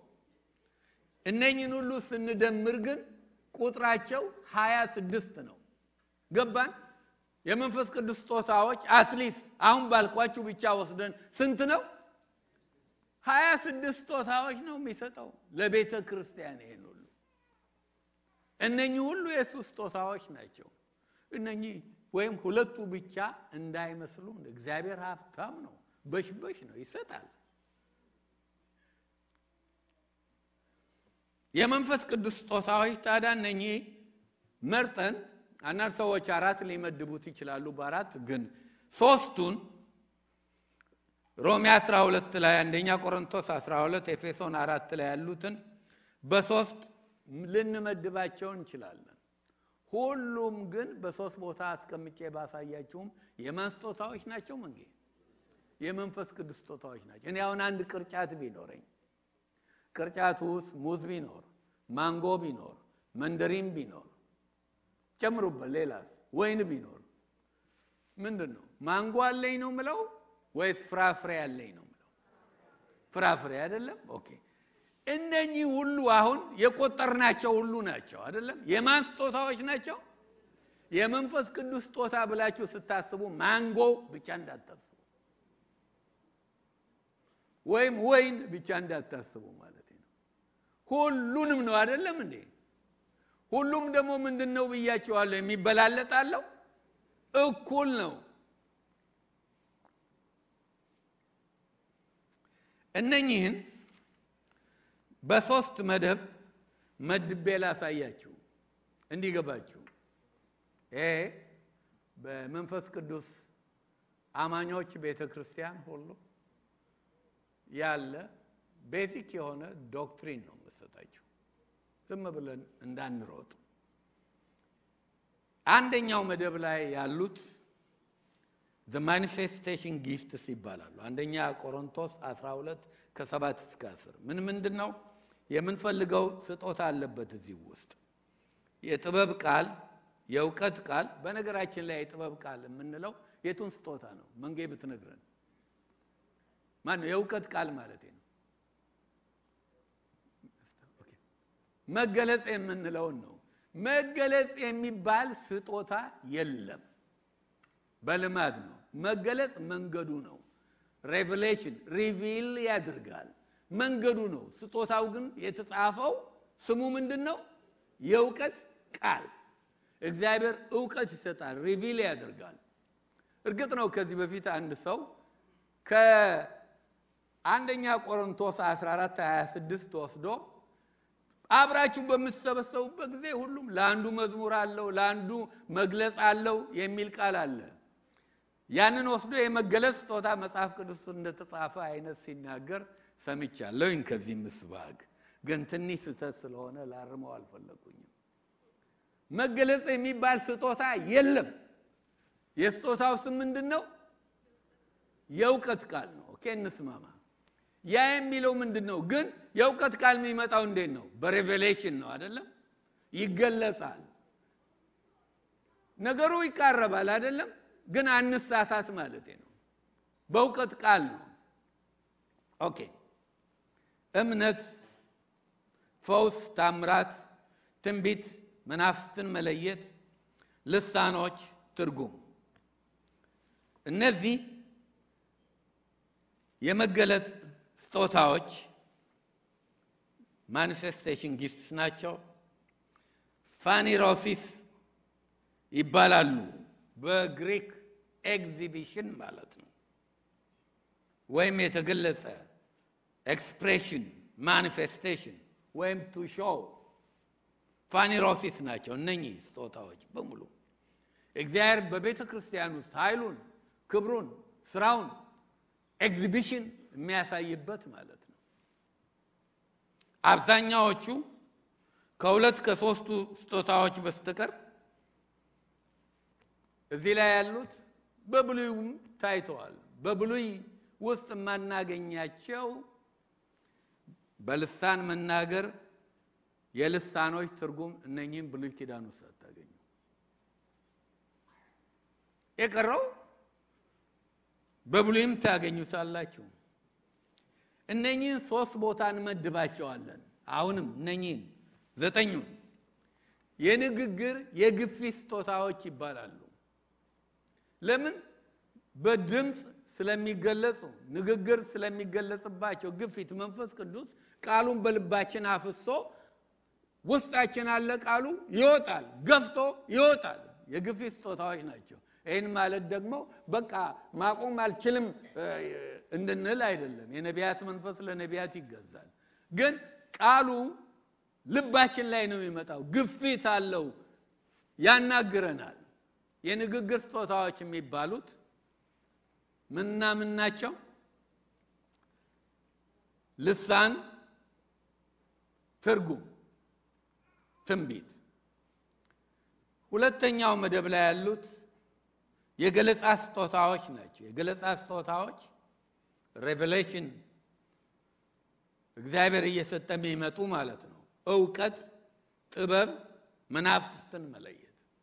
እነኝን ሁሉ ስንደምር ግን ቁጥራቸው ሀያ ስድስት ነው። ገባን? የመንፈስ ቅዱስ ስጦታዎች አትሊስት አሁን ባልኳችሁ ብቻ ወስደን ስንት ነው? ሀያ ስድስት ስጦታዎች ነው የሚሰጠው ለቤተ ክርስቲያን። ይሄን ሁሉ እነኚህ ሁሉ የእሱ ስጦታዎች ናቸው። እነኚህ ወይም ሁለቱ ብቻ እንዳይመስሉ እግዚአብሔር ሀብታም ነው፣ በሽበሽ ነው፣ ይሰጣል። የመንፈስ ቅዱስ ስጦታዎች ታዲያ እነኚህ መርጠን አንዳንድ ሰዎች አራት ሊመድቡት ይችላሉ። በአራት ግን ሶስቱን ሮሜ 12 ላይ አንደኛ ቆሮንቶስ 12 ኤፌሶን አራት ላይ ያሉትን በሶስት ልንመድባቸው እንችላለን። ሁሉም ግን በሶስት ቦታ አስቀምጬ ባሳያችሁም የማን ስጦታዎች ናቸው? መንጌ የመንፈስ ቅዱስ ስጦታዎች ናቸው። እኔ አሁን አንድ ቅርጫት ቢኖረኝ ቅርጫቱ ውስጥ ሙዝ ቢኖር፣ ማንጎ ቢኖር፣ መንደሪን ቢኖር ጨምሩበት፣ ሌላስ ወይን ቢኖር ምንድን ነው? ማንጎ አለኝ ነው ምለው ወይስ ፍራፍሬ አለኝ ነው ምለው? ፍራፍሬ አይደለም። ኦኬ እነኚህ ሁሉ አሁን የቆጠርናቸው ሁሉ ናቸው አይደለም? የማን ስጦታዎች ናቸው? የመንፈስ ቅዱስ ስጦታ ብላችሁ ስታስቡ ማንጎ ብቻ እንዳታስቡ፣ ወይም ወይን ብቻ እንዳታስቡ ማለት ነው። ሁሉንም ነው አይደለም እንዴ? ሁሉም ደግሞ ምንድን ነው ብያቸዋለሁ? የሚበላለጣለው እኩል ነው። እነኚህን በሶስት መደብ መድቤ ላሳያችሁ እንዲገባችሁ። ይሄ በመንፈስ ቅዱስ አማኞች ቤተ ክርስቲያን ሁሉ ያለ ቤዚክ የሆነ ዶክትሪን ነው የምሰጣችሁ፣ ዝም ብለን እንዳንሮጥ። አንደኛው መደብ ላይ ያሉት ዘ ማኒፌስቴሽን ጊፍትስ ይባላሉ። አንደኛ ቆሮንቶስ 12 ከ7 እስከ 10 ምን ምንድን ነው የምንፈልገው ስጦታ አለበት እዚህ ውስጥ የጥበብ ቃል፣ የእውቀት ቃል። በነገራችን ላይ የጥበብ ቃል የምንለው የቱን ስጦታ ነው? መንጌ ብትነግረን ማን ነው? የእውቀት ቃል ማለት ነው። መገለጽ የምንለውን ነው። መገለጽ የሚባል ስጦታ የለም። በልማድ ነው። መገለጽ መንገዱ ነው። ሬቨሌሽን ሪቪል ያደርጋል፣ መንገዱ ነው። ስጦታው ግን የተጻፈው ስሙ ምንድን ነው? የእውቀት ቃል። እግዚአብሔር እውቀት ይሰጣል፣ ሪቪል ያደርጋል። እርግጥ ነው ከዚህ በፊት አንድ ሰው አንደኛ ቆሮንቶስ 14 26 ወስዶ አብራችሁ በምትሰበሰቡበት ጊዜ ሁሉም ለአንዱ መዝሙር አለው፣ ለአንዱ መግለጽ አለው የሚል ቃል አለ። ያንን ወስዶ የመገለጽ ስጦታ መጽሐፍ ቅዱስ እንደተጻፈ አይነት ሲናገር ሰምቻለሁኝ። ከዚህ ምስባግ ግን ትንሽ ስህተት ስለሆነ ላርመው አልፈለጉኝም። መገለጽ የሚባል ስጦታ የለም። የስጦታው ስም ምንድን ነው? የእውቀት ቃል ነው። ኦኬ እንስማማ። ያ የሚለው ምንድን ነው? ግን የእውቀት ቃል የሚመጣው እንዴት ነው? በሬቬሌሽን ነው አይደለም? ይገለጻል። ነገሩ ይቃረባል አይደለም? ግን አንሳሳት ማለት ነው። በእውቀት ቃል ነው። ኦኬ እምነት፣ ፈውስ፣ ታምራት፣ ትንቢት፣ መናፍስትን መለየት፣ ልሳኖች፣ ትርጉም እነዚህ የመገለጽ ስጦታዎች ማኒፌስቴሽን ጊፍትስ ናቸው። ፋኒሮሲስ ይባላሉ። በግሪክ ኤግዚቢሽን ማለት ነው፣ ወይም የተገለጸ ኤክስፕሬሽን ማኒፌስቴሽን ወይም ቱ ሾው ፋኒሮሲስ ናቸው። እነኚህ ስጦታዎች በሙሉ እግዚአብሔር በቤተ ክርስቲያን ውስጥ ኃይሉን፣ ክብሩን፣ ስራውን ኤግዚቢሽን የሚያሳይበት ማለት ነው። አብዛኛዎቹ ከሁለት ከሶስቱ ስጦታዎች በስተቀር እዚህ ላይ ያሉት በብሉይም ታይተዋል። በብሉይ ውስጥ የማናገኛቸው በልሳን መናገር፣ የልሳኖች ትርጉም እነኚህም ብሉይ ኪዳን ውስጥ አታገኙ። የቀረው በብሉይም ታገኙታላችሁ። እነኚህን ሶስት ቦታ እንመድባቸዋለን። አሁንም እነኚህን ዘጠኙን የንግግር የግፊት ስጦታዎች ይባላሉ። ለምን? በድምፅ ስለሚገለጹ ንግግር ስለሚገለጽባቸው ግፊት መንፈስ ቅዱስ ቃሉን በልባችን አፍሶ ውስጣችን አለ ቃሉ ይወጣል፣ ገፍቶ ይወጣል። የግፊት ስጦታዎች ናቸው። ይህን ማለት ደግሞ በቃ ማቆም አልችልም እንድንል አይደለም። የነቢያት መንፈስ ለነቢያት ይገዛል። ግን ቃሉ ልባችን ላይ ነው የሚመጣው። ግፊት አለው፣ ያናግረናል። የንግግር ስጦታዎች የሚባሉት ምንና ምን ናቸው? ልሳን፣ ትርጉም፣ ትንቢት። ሁለተኛው መደብ ላይ ያሉት የገለጻ ስጦታዎች ናቸው። የገለጻ ስጦታዎች ሬቨሌሽን እግዚአብሔር እየሰጠ የሚመጡ ማለት ነው። እውቀት፣ ጥበብ፣ መናፍስትን መለየት።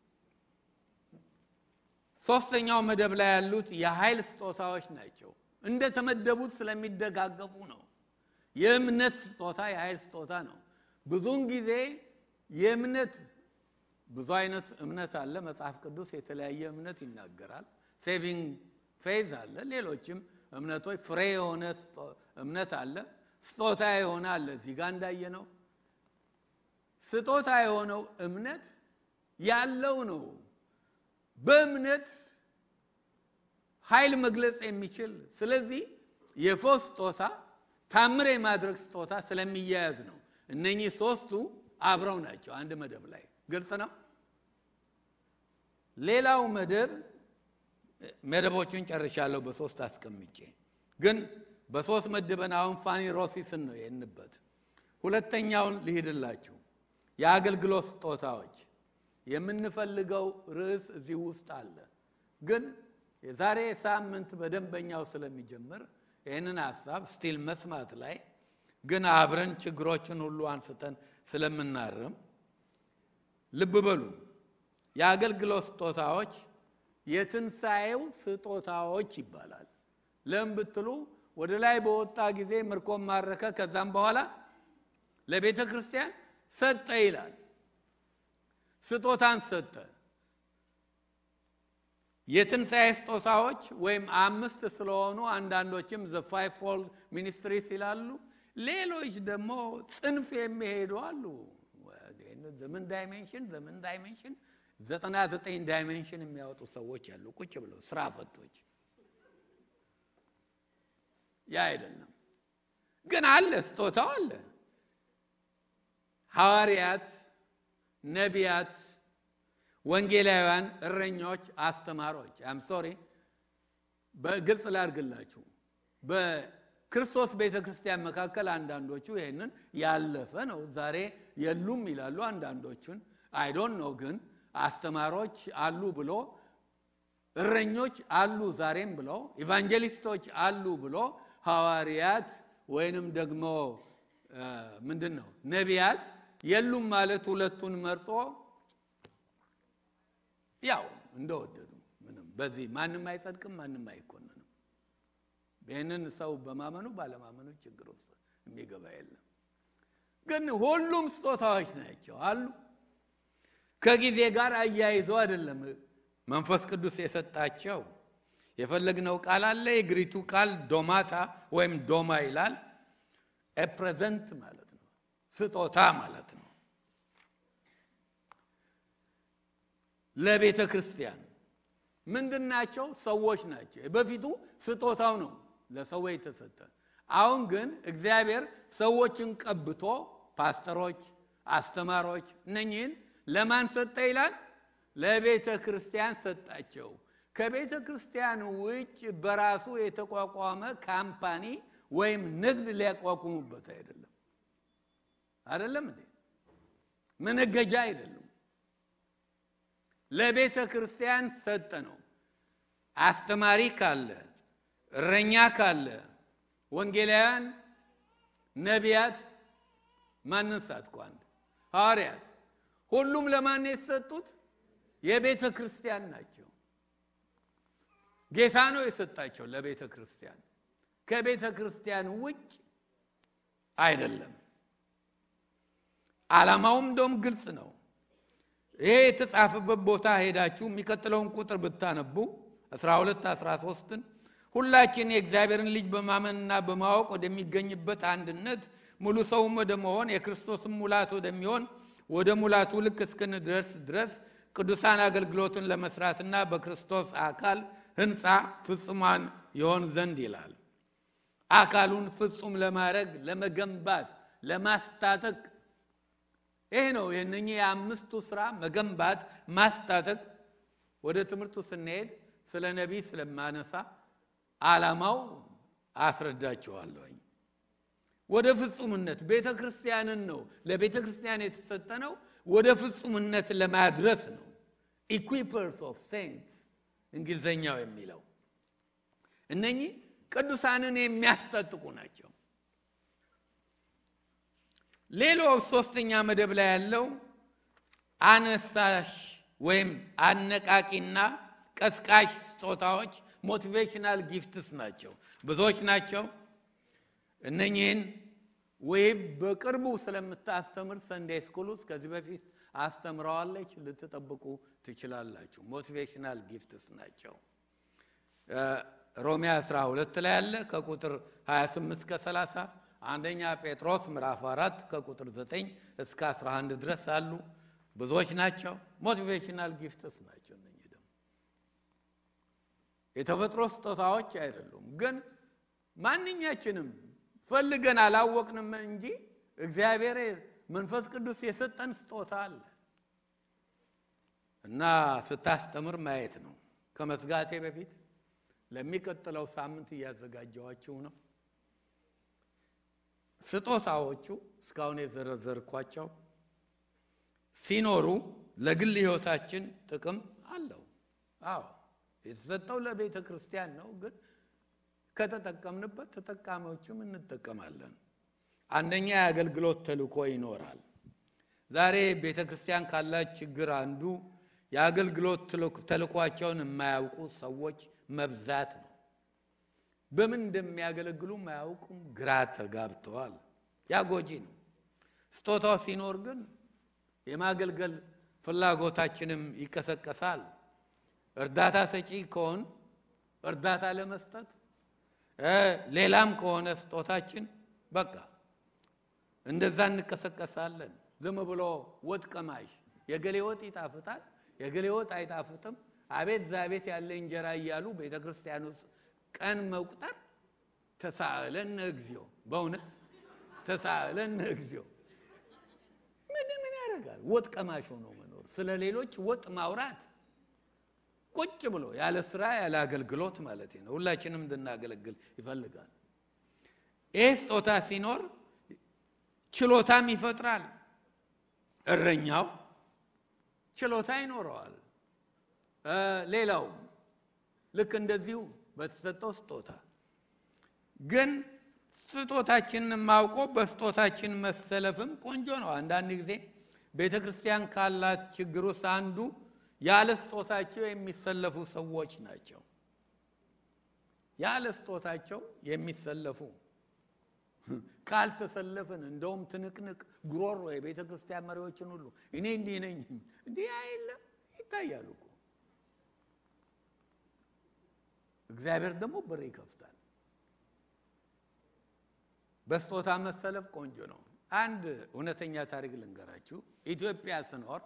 ሶስተኛው መደብ ላይ ያሉት የኃይል ስጦታዎች ናቸው። እንደተመደቡት ስለሚደጋገፉ ነው። የእምነት ስጦታ የኃይል ስጦታ ነው። ብዙውን ጊዜ የእምነት ብዙ አይነት እምነት አለ። መጽሐፍ ቅዱስ የተለያየ እምነት ይናገራል። ሴቪንግ ፌዝ አለ። ሌሎችም እምነቶች ፍሬ የሆነ እምነት አለ። ስጦታ የሆነ አለ። እዚህ ጋር እንዳየ ነው። ስጦታ የሆነው እምነት ያለው ነው። በእምነት ኃይል መግለጽ የሚችል ስለዚህ የፎስ ስጦታ ታምር የማድረግ ስጦታ ስለሚያያዝ ነው። እነኚህ ሶስቱ አብረው ናቸው አንድ መደብ ላይ ግልጽ ነው። ሌላው መደብ መደቦቹን ጨርሻለሁ በሶስት አስቀምጬ፣ ግን በሶስት መድበን አሁን ፋኒ ሮሲስን ነው የንበት። ሁለተኛውን ልሂድላችሁ። የአገልግሎት ስጦታዎች የምንፈልገው ርዕስ እዚህ ውስጥ አለ፣ ግን የዛሬ ሳምንት በደንበኛው ስለሚጀምር ይህንን ሀሳብ ስቲል መስማት ላይ ግን አብረን ችግሮችን ሁሉ አንስተን ስለምናርም ልብ በሉ። የአገልግሎት ስጦታዎች የትንሣኤው ስጦታዎች ይባላል። ለምን ብትሉ ወደ ላይ በወጣ ጊዜ ምርኮን ማረከ፣ ከዛም በኋላ ለቤተ ክርስቲያን ሰጠ ይላል። ስጦታን ሰጠ። የትንሣኤ ስጦታዎች ወይም አምስት ስለሆኑ አንዳንዶችም ዘ ፋይቭ ፎልድ ሚኒስትሪስ ይላሉ። ሌሎች ደግሞ ጽንፍ የሚሄዱ አሉ። ዘምን ዳይሜንሽን ዘምን ዳይሜንሽን ዘጠና ዘጠኝ ዳይሜንሽን የሚያወጡ ሰዎች አሉ፣ ቁጭ ብለው ስራ ፈቶች። ያ አይደለም። ግን አለ፣ ስጦታው አለ። ሐዋርያት፣ ነቢያት፣ ወንጌላውያን፣ እረኞች፣ አስተማሪዎች አም ሶሪ በግልጽ ላድርግላችሁ በክርስቶስ ቤተ ክርስቲያን መካከል አንዳንዶቹ ይህንን ያለፈ ነው ዛሬ የሉም ይላሉ። አንዳንዶቹን አይዶን ነው ግን አስተማሪዎች አሉ ብሎ እረኞች አሉ ዛሬም ብሎ ኢቫንጀሊስቶች አሉ ብሎ ሐዋርያት ወይንም ደግሞ ምንድን ነው ነቢያት የሉም ማለት ሁለቱን መርጦ ያው እንደወደዱ ምንም በዚህ ማንም አይጸድቅም፣ ማንም አይኮንንም። ይህንን ሰው በማመኑ ባለማመኑ ችግር ውስጥ የሚገባ የለም። ግን ሁሉም ስጦታዎች ናቸው አሉ። ከጊዜ ጋር አያይዘው አይደለም መንፈስ ቅዱስ የሰጣቸው። የፈለግነው ቃል አለ። የግሪቱ ቃል ዶማታ ወይም ዶማ ይላል። ፕሬዘንት ማለት ነው፣ ስጦታ ማለት ነው። ለቤተ ክርስቲያን ምንድን ናቸው? ሰዎች ናቸው። በፊቱ ስጦታው ነው ለሰዎች የተሰጠ። አሁን ግን እግዚአብሔር ሰዎችን ቀብቶ ፓስተሮች፣ አስተማሪዎች እነኚህን ለማን ሰጠ ይላል? ለቤተ ክርስቲያን ሰጣቸው። ከቤተ ክርስቲያን ውጭ በራሱ የተቋቋመ ካምፓኒ ወይም ንግድ ሊያቋቁሙበት አይደለም። አይደለም እንዴ? መነገጃ አይደለም። ለቤተ ክርስቲያን ሰጠ ነው። አስተማሪ ካለ፣ እረኛ ካለ፣ ወንጌላውያን፣ ነቢያት፣ ማንን ሳትኩ አንድ ሐዋርያት፣ ሁሉም ለማን የተሰጡት? የቤተ ክርስቲያን ናቸው። ጌታ ነው የሰጣቸው ለቤተ ክርስቲያን፣ ከቤተ ክርስቲያን ውጭ አይደለም። ዓላማውም እንደውም ግልጽ ነው። ይሄ የተጻፈበት ቦታ ሄዳችሁ የሚቀጥለውን ቁጥር ብታነቡ 12 13ን ሁላችን የእግዚአብሔርን ልጅ በማመንና በማወቅ ወደሚገኝበት አንድነት ሙሉ ሰውም ወደ መሆን የክርስቶስም ሙላት ወደሚሆን ወደ ሙላቱ ልክ እስክንደርስ ድረስ ቅዱሳን አገልግሎትን ለመስራትና በክርስቶስ አካል ህንፃ ፍጹማን ይሆን ዘንድ ይላል። አካሉን ፍጹም ለማድረግ ለመገንባት፣ ለማስታጠቅ ይሄ ነው የእነኚህ የአምስቱ ስራ መገንባት፣ ማስታጠቅ። ወደ ትምህርቱ ስንሄድ ስለ ነቢይ ስለማነሳ ዓላማው አስረዳችኋለሁኝ። ወደ ፍጹምነት ቤተ ክርስቲያንን ነው ለቤተ ክርስቲያን የተሰጠ ነው። ወደ ፍጹምነት ለማድረስ ነው። ኢኩፐርስ ኦፍ ሴንትስ እንግሊዘኛው የሚለው እነኚህ ቅዱሳንን የሚያስታጥቁ ናቸው። ሌላው ሶስተኛ መደብ ላይ ያለው አነሳሽ ወይም አነቃቂና ቀስቃሽ ስጦታዎች ሞቲቬሽናል ጊፍትስ ናቸው። ብዙዎች ናቸው። እነኚህን ወይም በቅርቡ ስለምታስተምር ሰንዴይ ስኩል ውስጥ ከዚህ በፊት አስተምረዋለች፣ ልትጠብቁ ትችላላችሁ። ሞቲቬሽናል ጊፍትስ ናቸው። ሮሜ 12 ላይ ያለ ከቁጥር 28 እስከ 30 አንደኛ ጴጥሮስ ምዕራፍ 4 ከቁጥር 9 እስከ 11 ድረስ አሉ። ብዙዎች ናቸው። ሞቲቬሽናል ጊፍትስ ናቸው። እነኚህ ደግሞ የተፈጥሮ ስጦታዎች አይደሉም፣ ግን ማንኛችንም ፈልገን አላወቅንም እንጂ እግዚአብሔር መንፈስ ቅዱስ የሰጠን ስጦታ አለ እና ስታስተምር ማየት ነው። ከመዝጋቴ በፊት ለሚቀጥለው ሳምንት እያዘጋጀዋችሁ ነው። ስጦታዎቹ እስካሁን የዘረዘርኳቸው ሲኖሩ ለግል ሕይወታችን ጥቅም አለው። አዎ የተሰጠው ለቤተ ክርስቲያን ነው፣ ግን ከተጠቀምንበት ተጠቃሚዎችም እንጠቀማለን። አንደኛ የአገልግሎት ተልእኮ ይኖራል። ዛሬ ቤተ ክርስቲያን ካላት ችግር አንዱ የአገልግሎት ተልእኳቸውን የማያውቁ ሰዎች መብዛት ነው። በምን እንደሚያገለግሉ ማያውቁም፣ ግራ ተጋብተዋል። ያ ጎጂ ነው። ስጦታው ሲኖር ግን የማገልገል ፍላጎታችንም ይቀሰቀሳል። እርዳታ ሰጪ ከሆን እርዳታ ለመስጠት ሌላም ከሆነ ስጦታችን በቃ እንደዛ እንቀሰቀሳለን። ዝም ብሎ ወጥ ቀማሽ የገሌ ወጥ ይጣፍጣል፣ የገሌ ወጥ አይጣፍጥም፣ አቤት ዛቤት ያለ እንጀራ እያሉ ቤተ ክርስቲያን ውስጥ ቀን መቁጠር ተሳእለነ እግዚኦ፣ በእውነት ተሳእለነ እግዚኦ። ምን ምን ያደርጋል? ወጥ ቀማሽ ሆኖ መኖር፣ ስለ ሌሎች ወጥ ማውራት፣ ቁጭ ብሎ ያለ ስራ ያለ አገልግሎት ማለት ነው። ሁላችንም እንድናገለግል ይፈልጋል። ይህ ስጦታ ሲኖር ችሎታም ይፈጥራል። እረኛው ችሎታ ይኖረዋል። ሌላው ልክ እንደዚሁ በተሰጠው ስጦታ ግን ስጦታችንን ማውቆ በስጦታችን መሰለፍም ቆንጆ ነው። አንዳንድ ጊዜ ቤተ ክርስቲያን ካላት ችግር ውስጥ አንዱ ያለ ስጦታቸው የሚሰለፉ ሰዎች ናቸው። ያለ ስጦታቸው የሚሰለፉ ካልተሰለፍን እንደውም ትንቅንቅ ጉሮሮ የቤተ ክርስቲያን መሪዎችን ሁሉ እኔ እንዲህ ነኝ እንዲህ አይለም ይታያሉ እኮ። እግዚአብሔር ደግሞ በር ይከፍታል። በስጦታ መሰለፍ ቆንጆ ነው። አንድ እውነተኛ ታሪክ ልንገራችሁ። ኢትዮጵያ ስኖር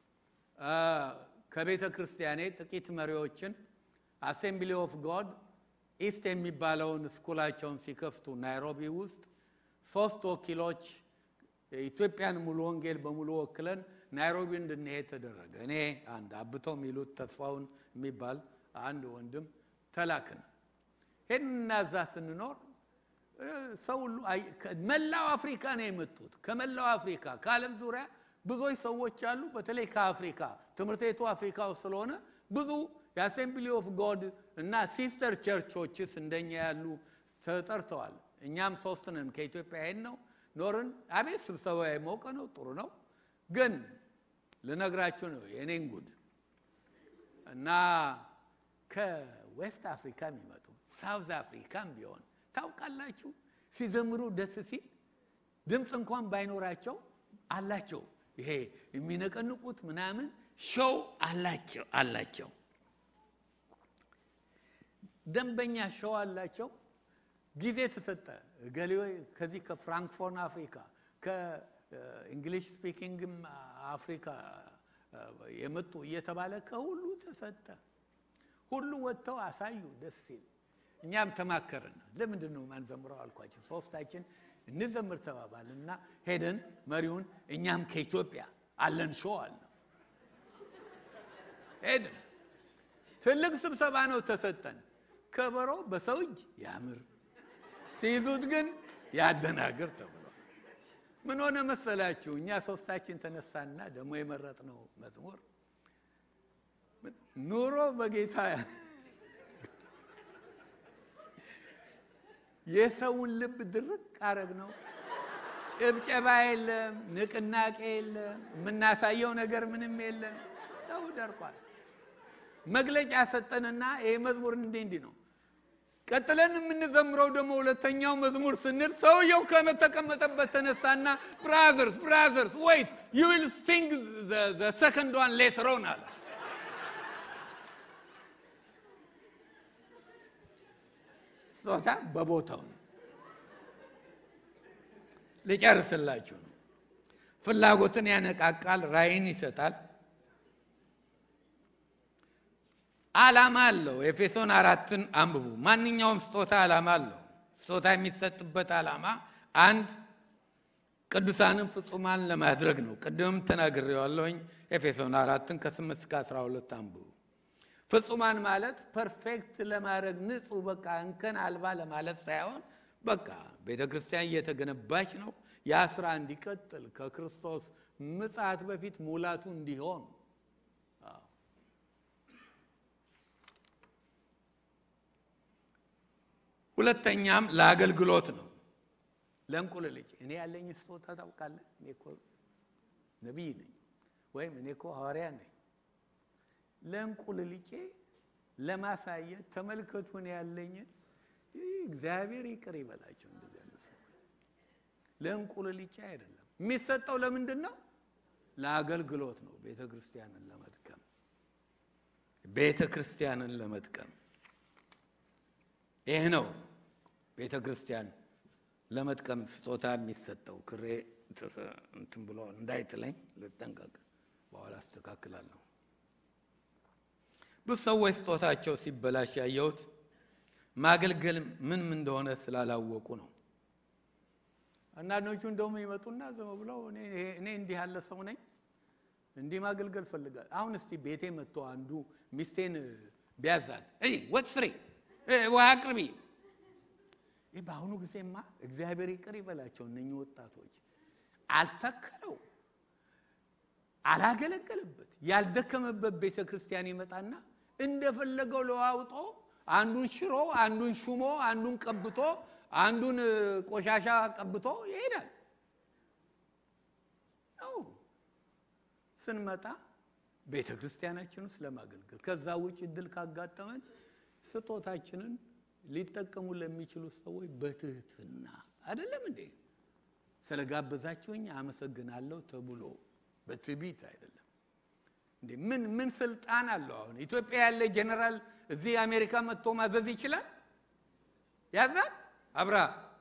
ከቤተ ክርስቲያኔ ጥቂት መሪዎችን አሴምብሊ ኦፍ ጎድ ኢስት የሚባለውን ስኩላቸውን ሲከፍቱ ናይሮቢ ውስጥ ሶስት ወኪሎች ኢትዮጵያን ሙሉ ወንጌል በሙሉ ወክለን ናይሮቢ እንድንሄድ ተደረገ። እኔ አንድ አብቶ የሚሉት ተስፋውን የሚባል አንድ ወንድም ተላክን። ሄድንና እዛ ስንኖር ሰው ሁሉ መላው አፍሪካ ነው የመጡት። ከመላው አፍሪካ ከዓለም ዙሪያ ብዙዎች ሰዎች አሉ። በተለይ ከአፍሪካ ትምህርት ቤቱ አፍሪካ ውስጥ ስለሆነ ብዙ የአሴምብሊ ኦፍ ጎድ እና ሲስተር ቸርቾችስ እንደኛ ያሉ ተጠርተዋል። እኛም ሶስት ነን ከኢትዮጵያ ሄድ ነው ኖርን። አቤት ስብሰባ የሞቀ ነው፣ ጥሩ ነው። ግን ልነግራችሁ ነው የኔን ጉድ እና ከዌስት አፍሪካ የሚመጡ ሳውዝ አፍሪካም ቢሆን ታውቃላችሁ፣ ሲዘምሩ ደስ ሲል ድምፅ እንኳን ባይኖራቸው አላቸው። ይሄ የሚነቀንቁት ምናምን ሾው አላቸው አላቸው ደንበኛ ሾው አላቸው። ጊዜ ተሰጠ። ገሌ ከዚህ ከፍራንክፎርን አፍሪካ ከእንግሊሽ ስፒኪንግም አፍሪካ የመጡ እየተባለ ከሁሉ ተሰጠ። ሁሉ ወጥተው አሳዩ ደስ ሲል። እኛም ተማከርን። ለምንድን ነው ማንዘምረው አልኳቸው። ሶስታችን እንዘምር ተባባል እና ሄደን መሪውን እኛም ከኢትዮጵያ አለን ሾው አለ ሄድን። ትልቅ ስብሰባ ነው ተሰጠን። ከበሮ በሰው እጅ ያምር ሲይዙት ግን ያደናግር ተብሏል። ምን ሆነ መሰላችሁ? እኛ ሶስታችን ተነሳና ደግሞ የመረጥነው መዝሙር ኑሮ በጌታ የሰውን ልብ ድርቅ አረግ ነው። ጭብጨባ የለም፣ ንቅናቄ የለም፣ የምናሳየው ነገር ምንም የለም። ሰው ደርቋል። መግለጫ ሰጠንና ይሄ መዝሙር እንዲህ እንዲህ ነው። ቀጥለን የምንዘምረው ደግሞ ሁለተኛው መዝሙር ስንል ሰውየው ከመተቀመጠበት ተነሳና ብራዘርስ ብራዘርስ ወይት ዩ ዊል ሲንግ ዘ ሰከንድ ዋን ሌተር ኦን አለ። ስጦታ በቦታው ነው። ልጨርስላችሁ ነው። ፍላጎትን ያነቃቃል፣ ራዕይን ይሰጣል። ዓላማ አለው። ኤፌሶን አራትን አንብቡ። ማንኛውም ስጦታ ዓላማ አለው። ስጦታ የሚሰጥበት ዓላማ አንድ ቅዱሳንን ፍጹማን ለማድረግ ነው። ቅድምም ተናግሬዋለሁኝ። ኤፌሶን አራትን ከስምንት እስከ አስራ ሁለት አንብቡ። ፍጹማን ማለት ፐርፌክት ለማድረግ ንጹህ፣ በቃ እንከን አልባ ለማለት ሳይሆን በቃ ቤተ ክርስቲያን እየተገነባች ነው። ያ ስራ እንዲቀጥል ከክርስቶስ ምጽአት በፊት ሙላቱ እንዲሆን ሁለተኛም ለአገልግሎት ነው። ለእንቁልልጭ እኔ ያለኝ ስጦታ ታውቃለህ? እኔ እኮ ነቢይ ነኝ ወይም እኔ እኮ ሐዋርያ ነኝ። ለእንቁልልጬ ለማሳየት ተመልከቱ፣ እኔ ያለኝን እግዚአብሔር ይቅር ይበላቸው። እንደዚህ ያለ ሰዎች ለእንቁልልጬ አይደለም የሚሰጠው። ለምንድን ነው? ለአገልግሎት ነው። ቤተ ክርስቲያንን ለመጥቀም ቤተ ክርስቲያንን ለመጥቀም ይህ ነው ቤተ ክርስቲያን ለመጥቀም ስጦታ የሚሰጠው። ክሬ እንትን ብሎ እንዳይጥለኝ ልጠንቀቅ፣ በኋላ አስተካክላለሁ። ብዙ ሰዎች ስጦታቸው ሲበላሽ ያየሁት ማገልገል ምን ምን እንደሆነ ስላላወቁ ነው። አንዳንዶቹ እንደውም ይመጡና ዝም ብለው እኔ እንዲህ ያለ ሰው ነኝ እንዲህ ማገልገል ፈልጋል። አሁን እስቲ ቤቴ መጥቶ አንዱ ሚስቴን ቢያዛት ወጥ ስሪ፣ ውሃ አቅርቢ። ይህ በአሁኑ ጊዜማ እግዚአብሔር ይቅር ይበላቸው እነኚህ ወጣቶች አልተከለው አላገለገለበት ያልደከመበት ቤተ ክርስቲያን ይመጣና እንደፈለገው ለዋውጦ አንዱን ሽሮ አንዱን ሹሞ አንዱን ቀብቶ አንዱን ቆሻሻ ቀብቶ ይሄዳል ነው ስንመጣ ቤተ ክርስቲያናችን ውስጥ ለማገልገል ከዛ ውጭ እድል ካጋጠመን ስጦታችንን ሊጠቀሙ ለሚችሉ ሰዎች በትህትና አይደለም እንዴ ስለጋበዛችሁኝ አመሰግናለሁ ተብሎ በትዕቢት አይደለም እንዴ ምን ምን ስልጣን አለው አሁን ኢትዮጵያ ያለ ጀነራል እዚህ አሜሪካ መጥቶ ማዘዝ ይችላል ያዛል አብራ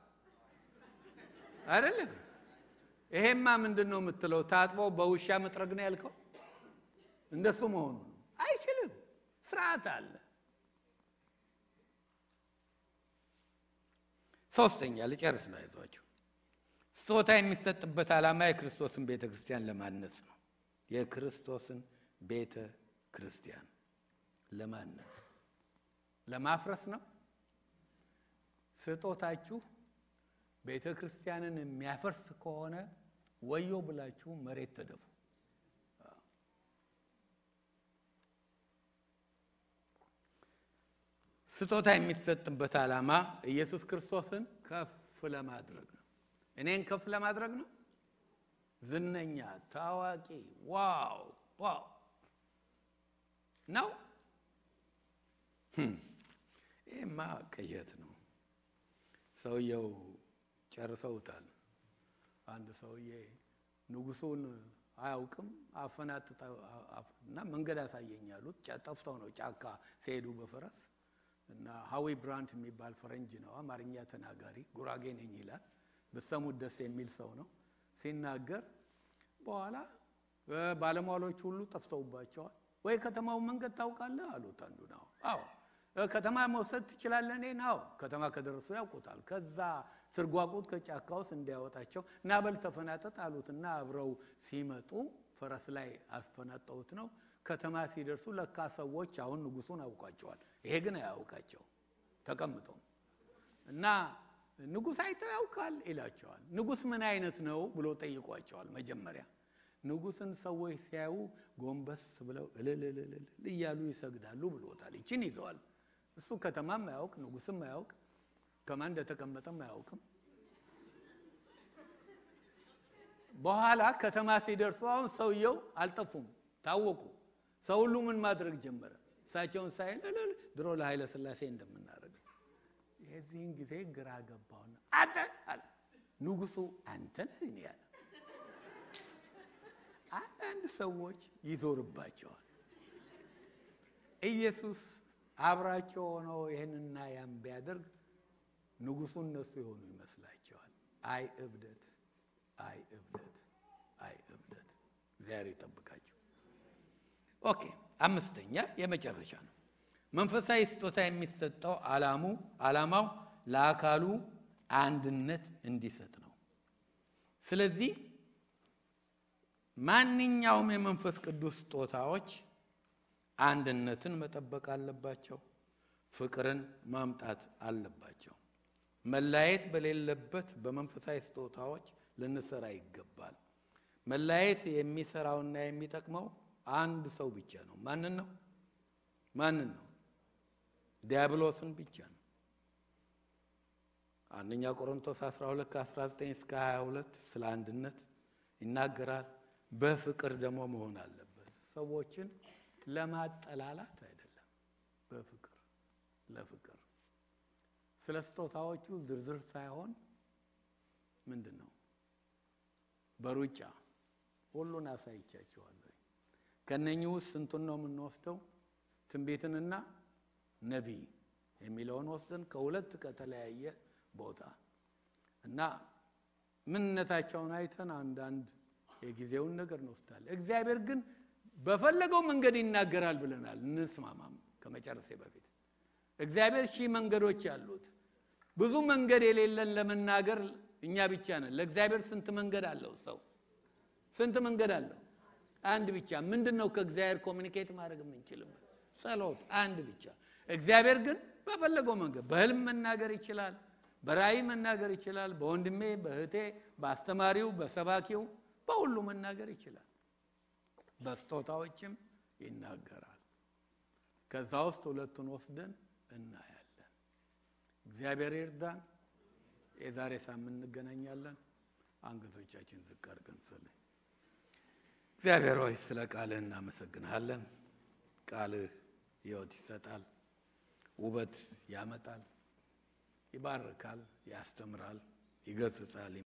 አይደለም ይሄማ ምንድን ነው የምትለው ታጥቦ በውሻ መጥረግ ነው ያልከው እንደሱ መሆኑ ነው አይችልም ስርዓት አለ ሶስተኛ ልጨርስ ነው አይዟችሁ ስጦታ የሚሰጥበት ዓላማ የክርስቶስን ቤተ ክርስቲያን ለማነጽ ነው የክርስቶስን ቤተ ክርስቲያን ለማነጽ ለማፍረስ ነው ስጦታችሁ ቤተ ክርስቲያንን የሚያፈርስ ከሆነ ወዮ ብላችሁ መሬት ተደፉ ስጦታ የሚሰጥበት ዓላማ ኢየሱስ ክርስቶስን ከፍ ለማድረግ ነው እኔን ከፍ ለማድረግ ነው ዝነኛ ታዋቂ ዋው ዋው ነው ይህማ ቅዠት ነው ሰውየው ጨርሰውታል አንድ ሰውዬ ንጉሱን አያውቅም አፈናጥና መንገድ አሳየኝ ያሉት ጠፍተው ነው ጫካ ሲሄዱ በፈረስ እና ሀዊ ብራንት የሚባል ፈረንጅ ነው አማርኛ ተናጋሪ ጉራጌ ነኝ ይላል ብትሰሙት ደስ የሚል ሰው ነው ሲናገር በኋላ ባለሟሎች ሁሉ ጠፍተውባቸዋል ወይ ከተማው መንገድ ታውቃለህ አሉት አንዱ ነው አዎ ከተማ መውሰድ ትችላለህ እኔ ናው ከተማ ከደረሱ ያውቁታል ከዛ ስርጓቁት ከጫካ ውስጥ እንዲያወጣቸው ናበል ተፈናጠጥ አሉትና አብረው ሲመጡ ፈረስ ላይ አስፈናጠውት ነው ከተማ ሲደርሱ ለካ ሰዎች አሁን ንጉሱን አውቋቸዋል ይሄ ግን አያውቃቸው ተቀምጠው እና ንጉስ አይተው ያውቃል ይላቸዋል ንጉስ ምን አይነት ነው ብሎ ጠይቋቸዋል መጀመሪያ ንጉስን ሰዎች ሲያዩ ጎንበስ ብለው እልልልልል እያሉ ይሰግዳሉ ብሎታል ይችን ይዘዋል እሱ ከተማም አያውቅ ንጉስም አያውቅ ከማን እንደተቀመጠም አያውቅም በኋላ ከተማ ሲደርሱ አሁን ሰውየው አልጠፉም ታወቁ ሰው ሁሉ ምን ማድረግ ጀመረ እሳቸውን ሳይል ድሮ ለኃይለ ስላሴ እንደምናደርግ የዚህን ጊዜ ግራ ገባውና አተ አለ ንጉሱ አንተ ነህ እኔ ያለ አንዳንድ ሰዎች ይዞርባቸዋል ኢየሱስ አብራቸው ሆነው ይህንና ያም ቢያደርግ ንጉሱ እነሱ የሆኑ ይመስላቸዋል አይ እብደት አይ እብደት አይ እብደት እግዚአብሔር ይጠብቃቸው ኦኬ አምስተኛ የመጨረሻ ነው መንፈሳዊ ስጦታ የሚሰጠው አላሙ አላማው ለአካሉ አንድነት እንዲሰጥ ነው ስለዚህ ማንኛውም የመንፈስ ቅዱስ ስጦታዎች አንድነትን መጠበቅ አለባቸው ፍቅርን ማምጣት አለባቸው መላየት በሌለበት በመንፈሳዊ ስጦታዎች ልንሰራ ይገባል መላየት የሚሰራውና የሚጠቅመው አንድ ሰው ብቻ ነው ማንን ነው ማንን ነው ዲያብሎስን ብቻ ነው አንደኛ ቆሮንቶስ 12 ከ19 እስከ 22 ስለ አንድነት ይናገራል በፍቅር ደግሞ መሆን አለበት ሰዎችን ለማጠላላት አይደለም በፍቅር ለፍቅር ስለ ስጦታዎቹ ዝርዝር ሳይሆን ምንድን ነው በሩጫ ሁሉን አሳይቻቸዋለሁ ከነኚህ ውስጥ ስንቱን ነው የምንወስደው ትንቢትንና ነቢይ የሚለውን ወስደን ከሁለት ከተለያየ ቦታ እና ምንነታቸውን አይተን አንዳንድ የጊዜውን ነገር እንወስዳለን እግዚአብሔር ግን በፈለገው መንገድ ይናገራል ብለናል እንስማማም ከመጨረሴ በፊት እግዚአብሔር ሺህ መንገዶች አሉት። ብዙ መንገድ የሌለን ለመናገር እኛ ብቻ ነን። ለእግዚአብሔር ስንት መንገድ አለው? ሰው ስንት መንገድ አለው? አንድ ብቻ። ምንድን ነው ከእግዚአብሔር ኮሚኒኬት ማድረግ የምንችልበት? ጸሎት፣ አንድ ብቻ። እግዚአብሔር ግን በፈለገው መንገድ በህልም መናገር ይችላል፣ በራእይ መናገር ይችላል፣ በወንድሜ በእህቴ፣ በአስተማሪው፣ በሰባኪው፣ በሁሉ መናገር ይችላል። በስጦታዎችም ይናገራል። ከዛ ውስጥ ሁለቱን ወስደን እናያለን። እግዚአብሔር ይርዳን። የዛሬ ሳምንት እንገናኛለን። አንገቶቻችን ዝቅ አድርገን እንጸልይ። እግዚአብሔር ሆይ ስለ ቃልህ እናመሰግንሃለን። ቃልህ ሕይወት ይሰጣል፣ ውበት ያመጣል፣ ይባርካል፣ ያስተምራል፣ ይገስጻል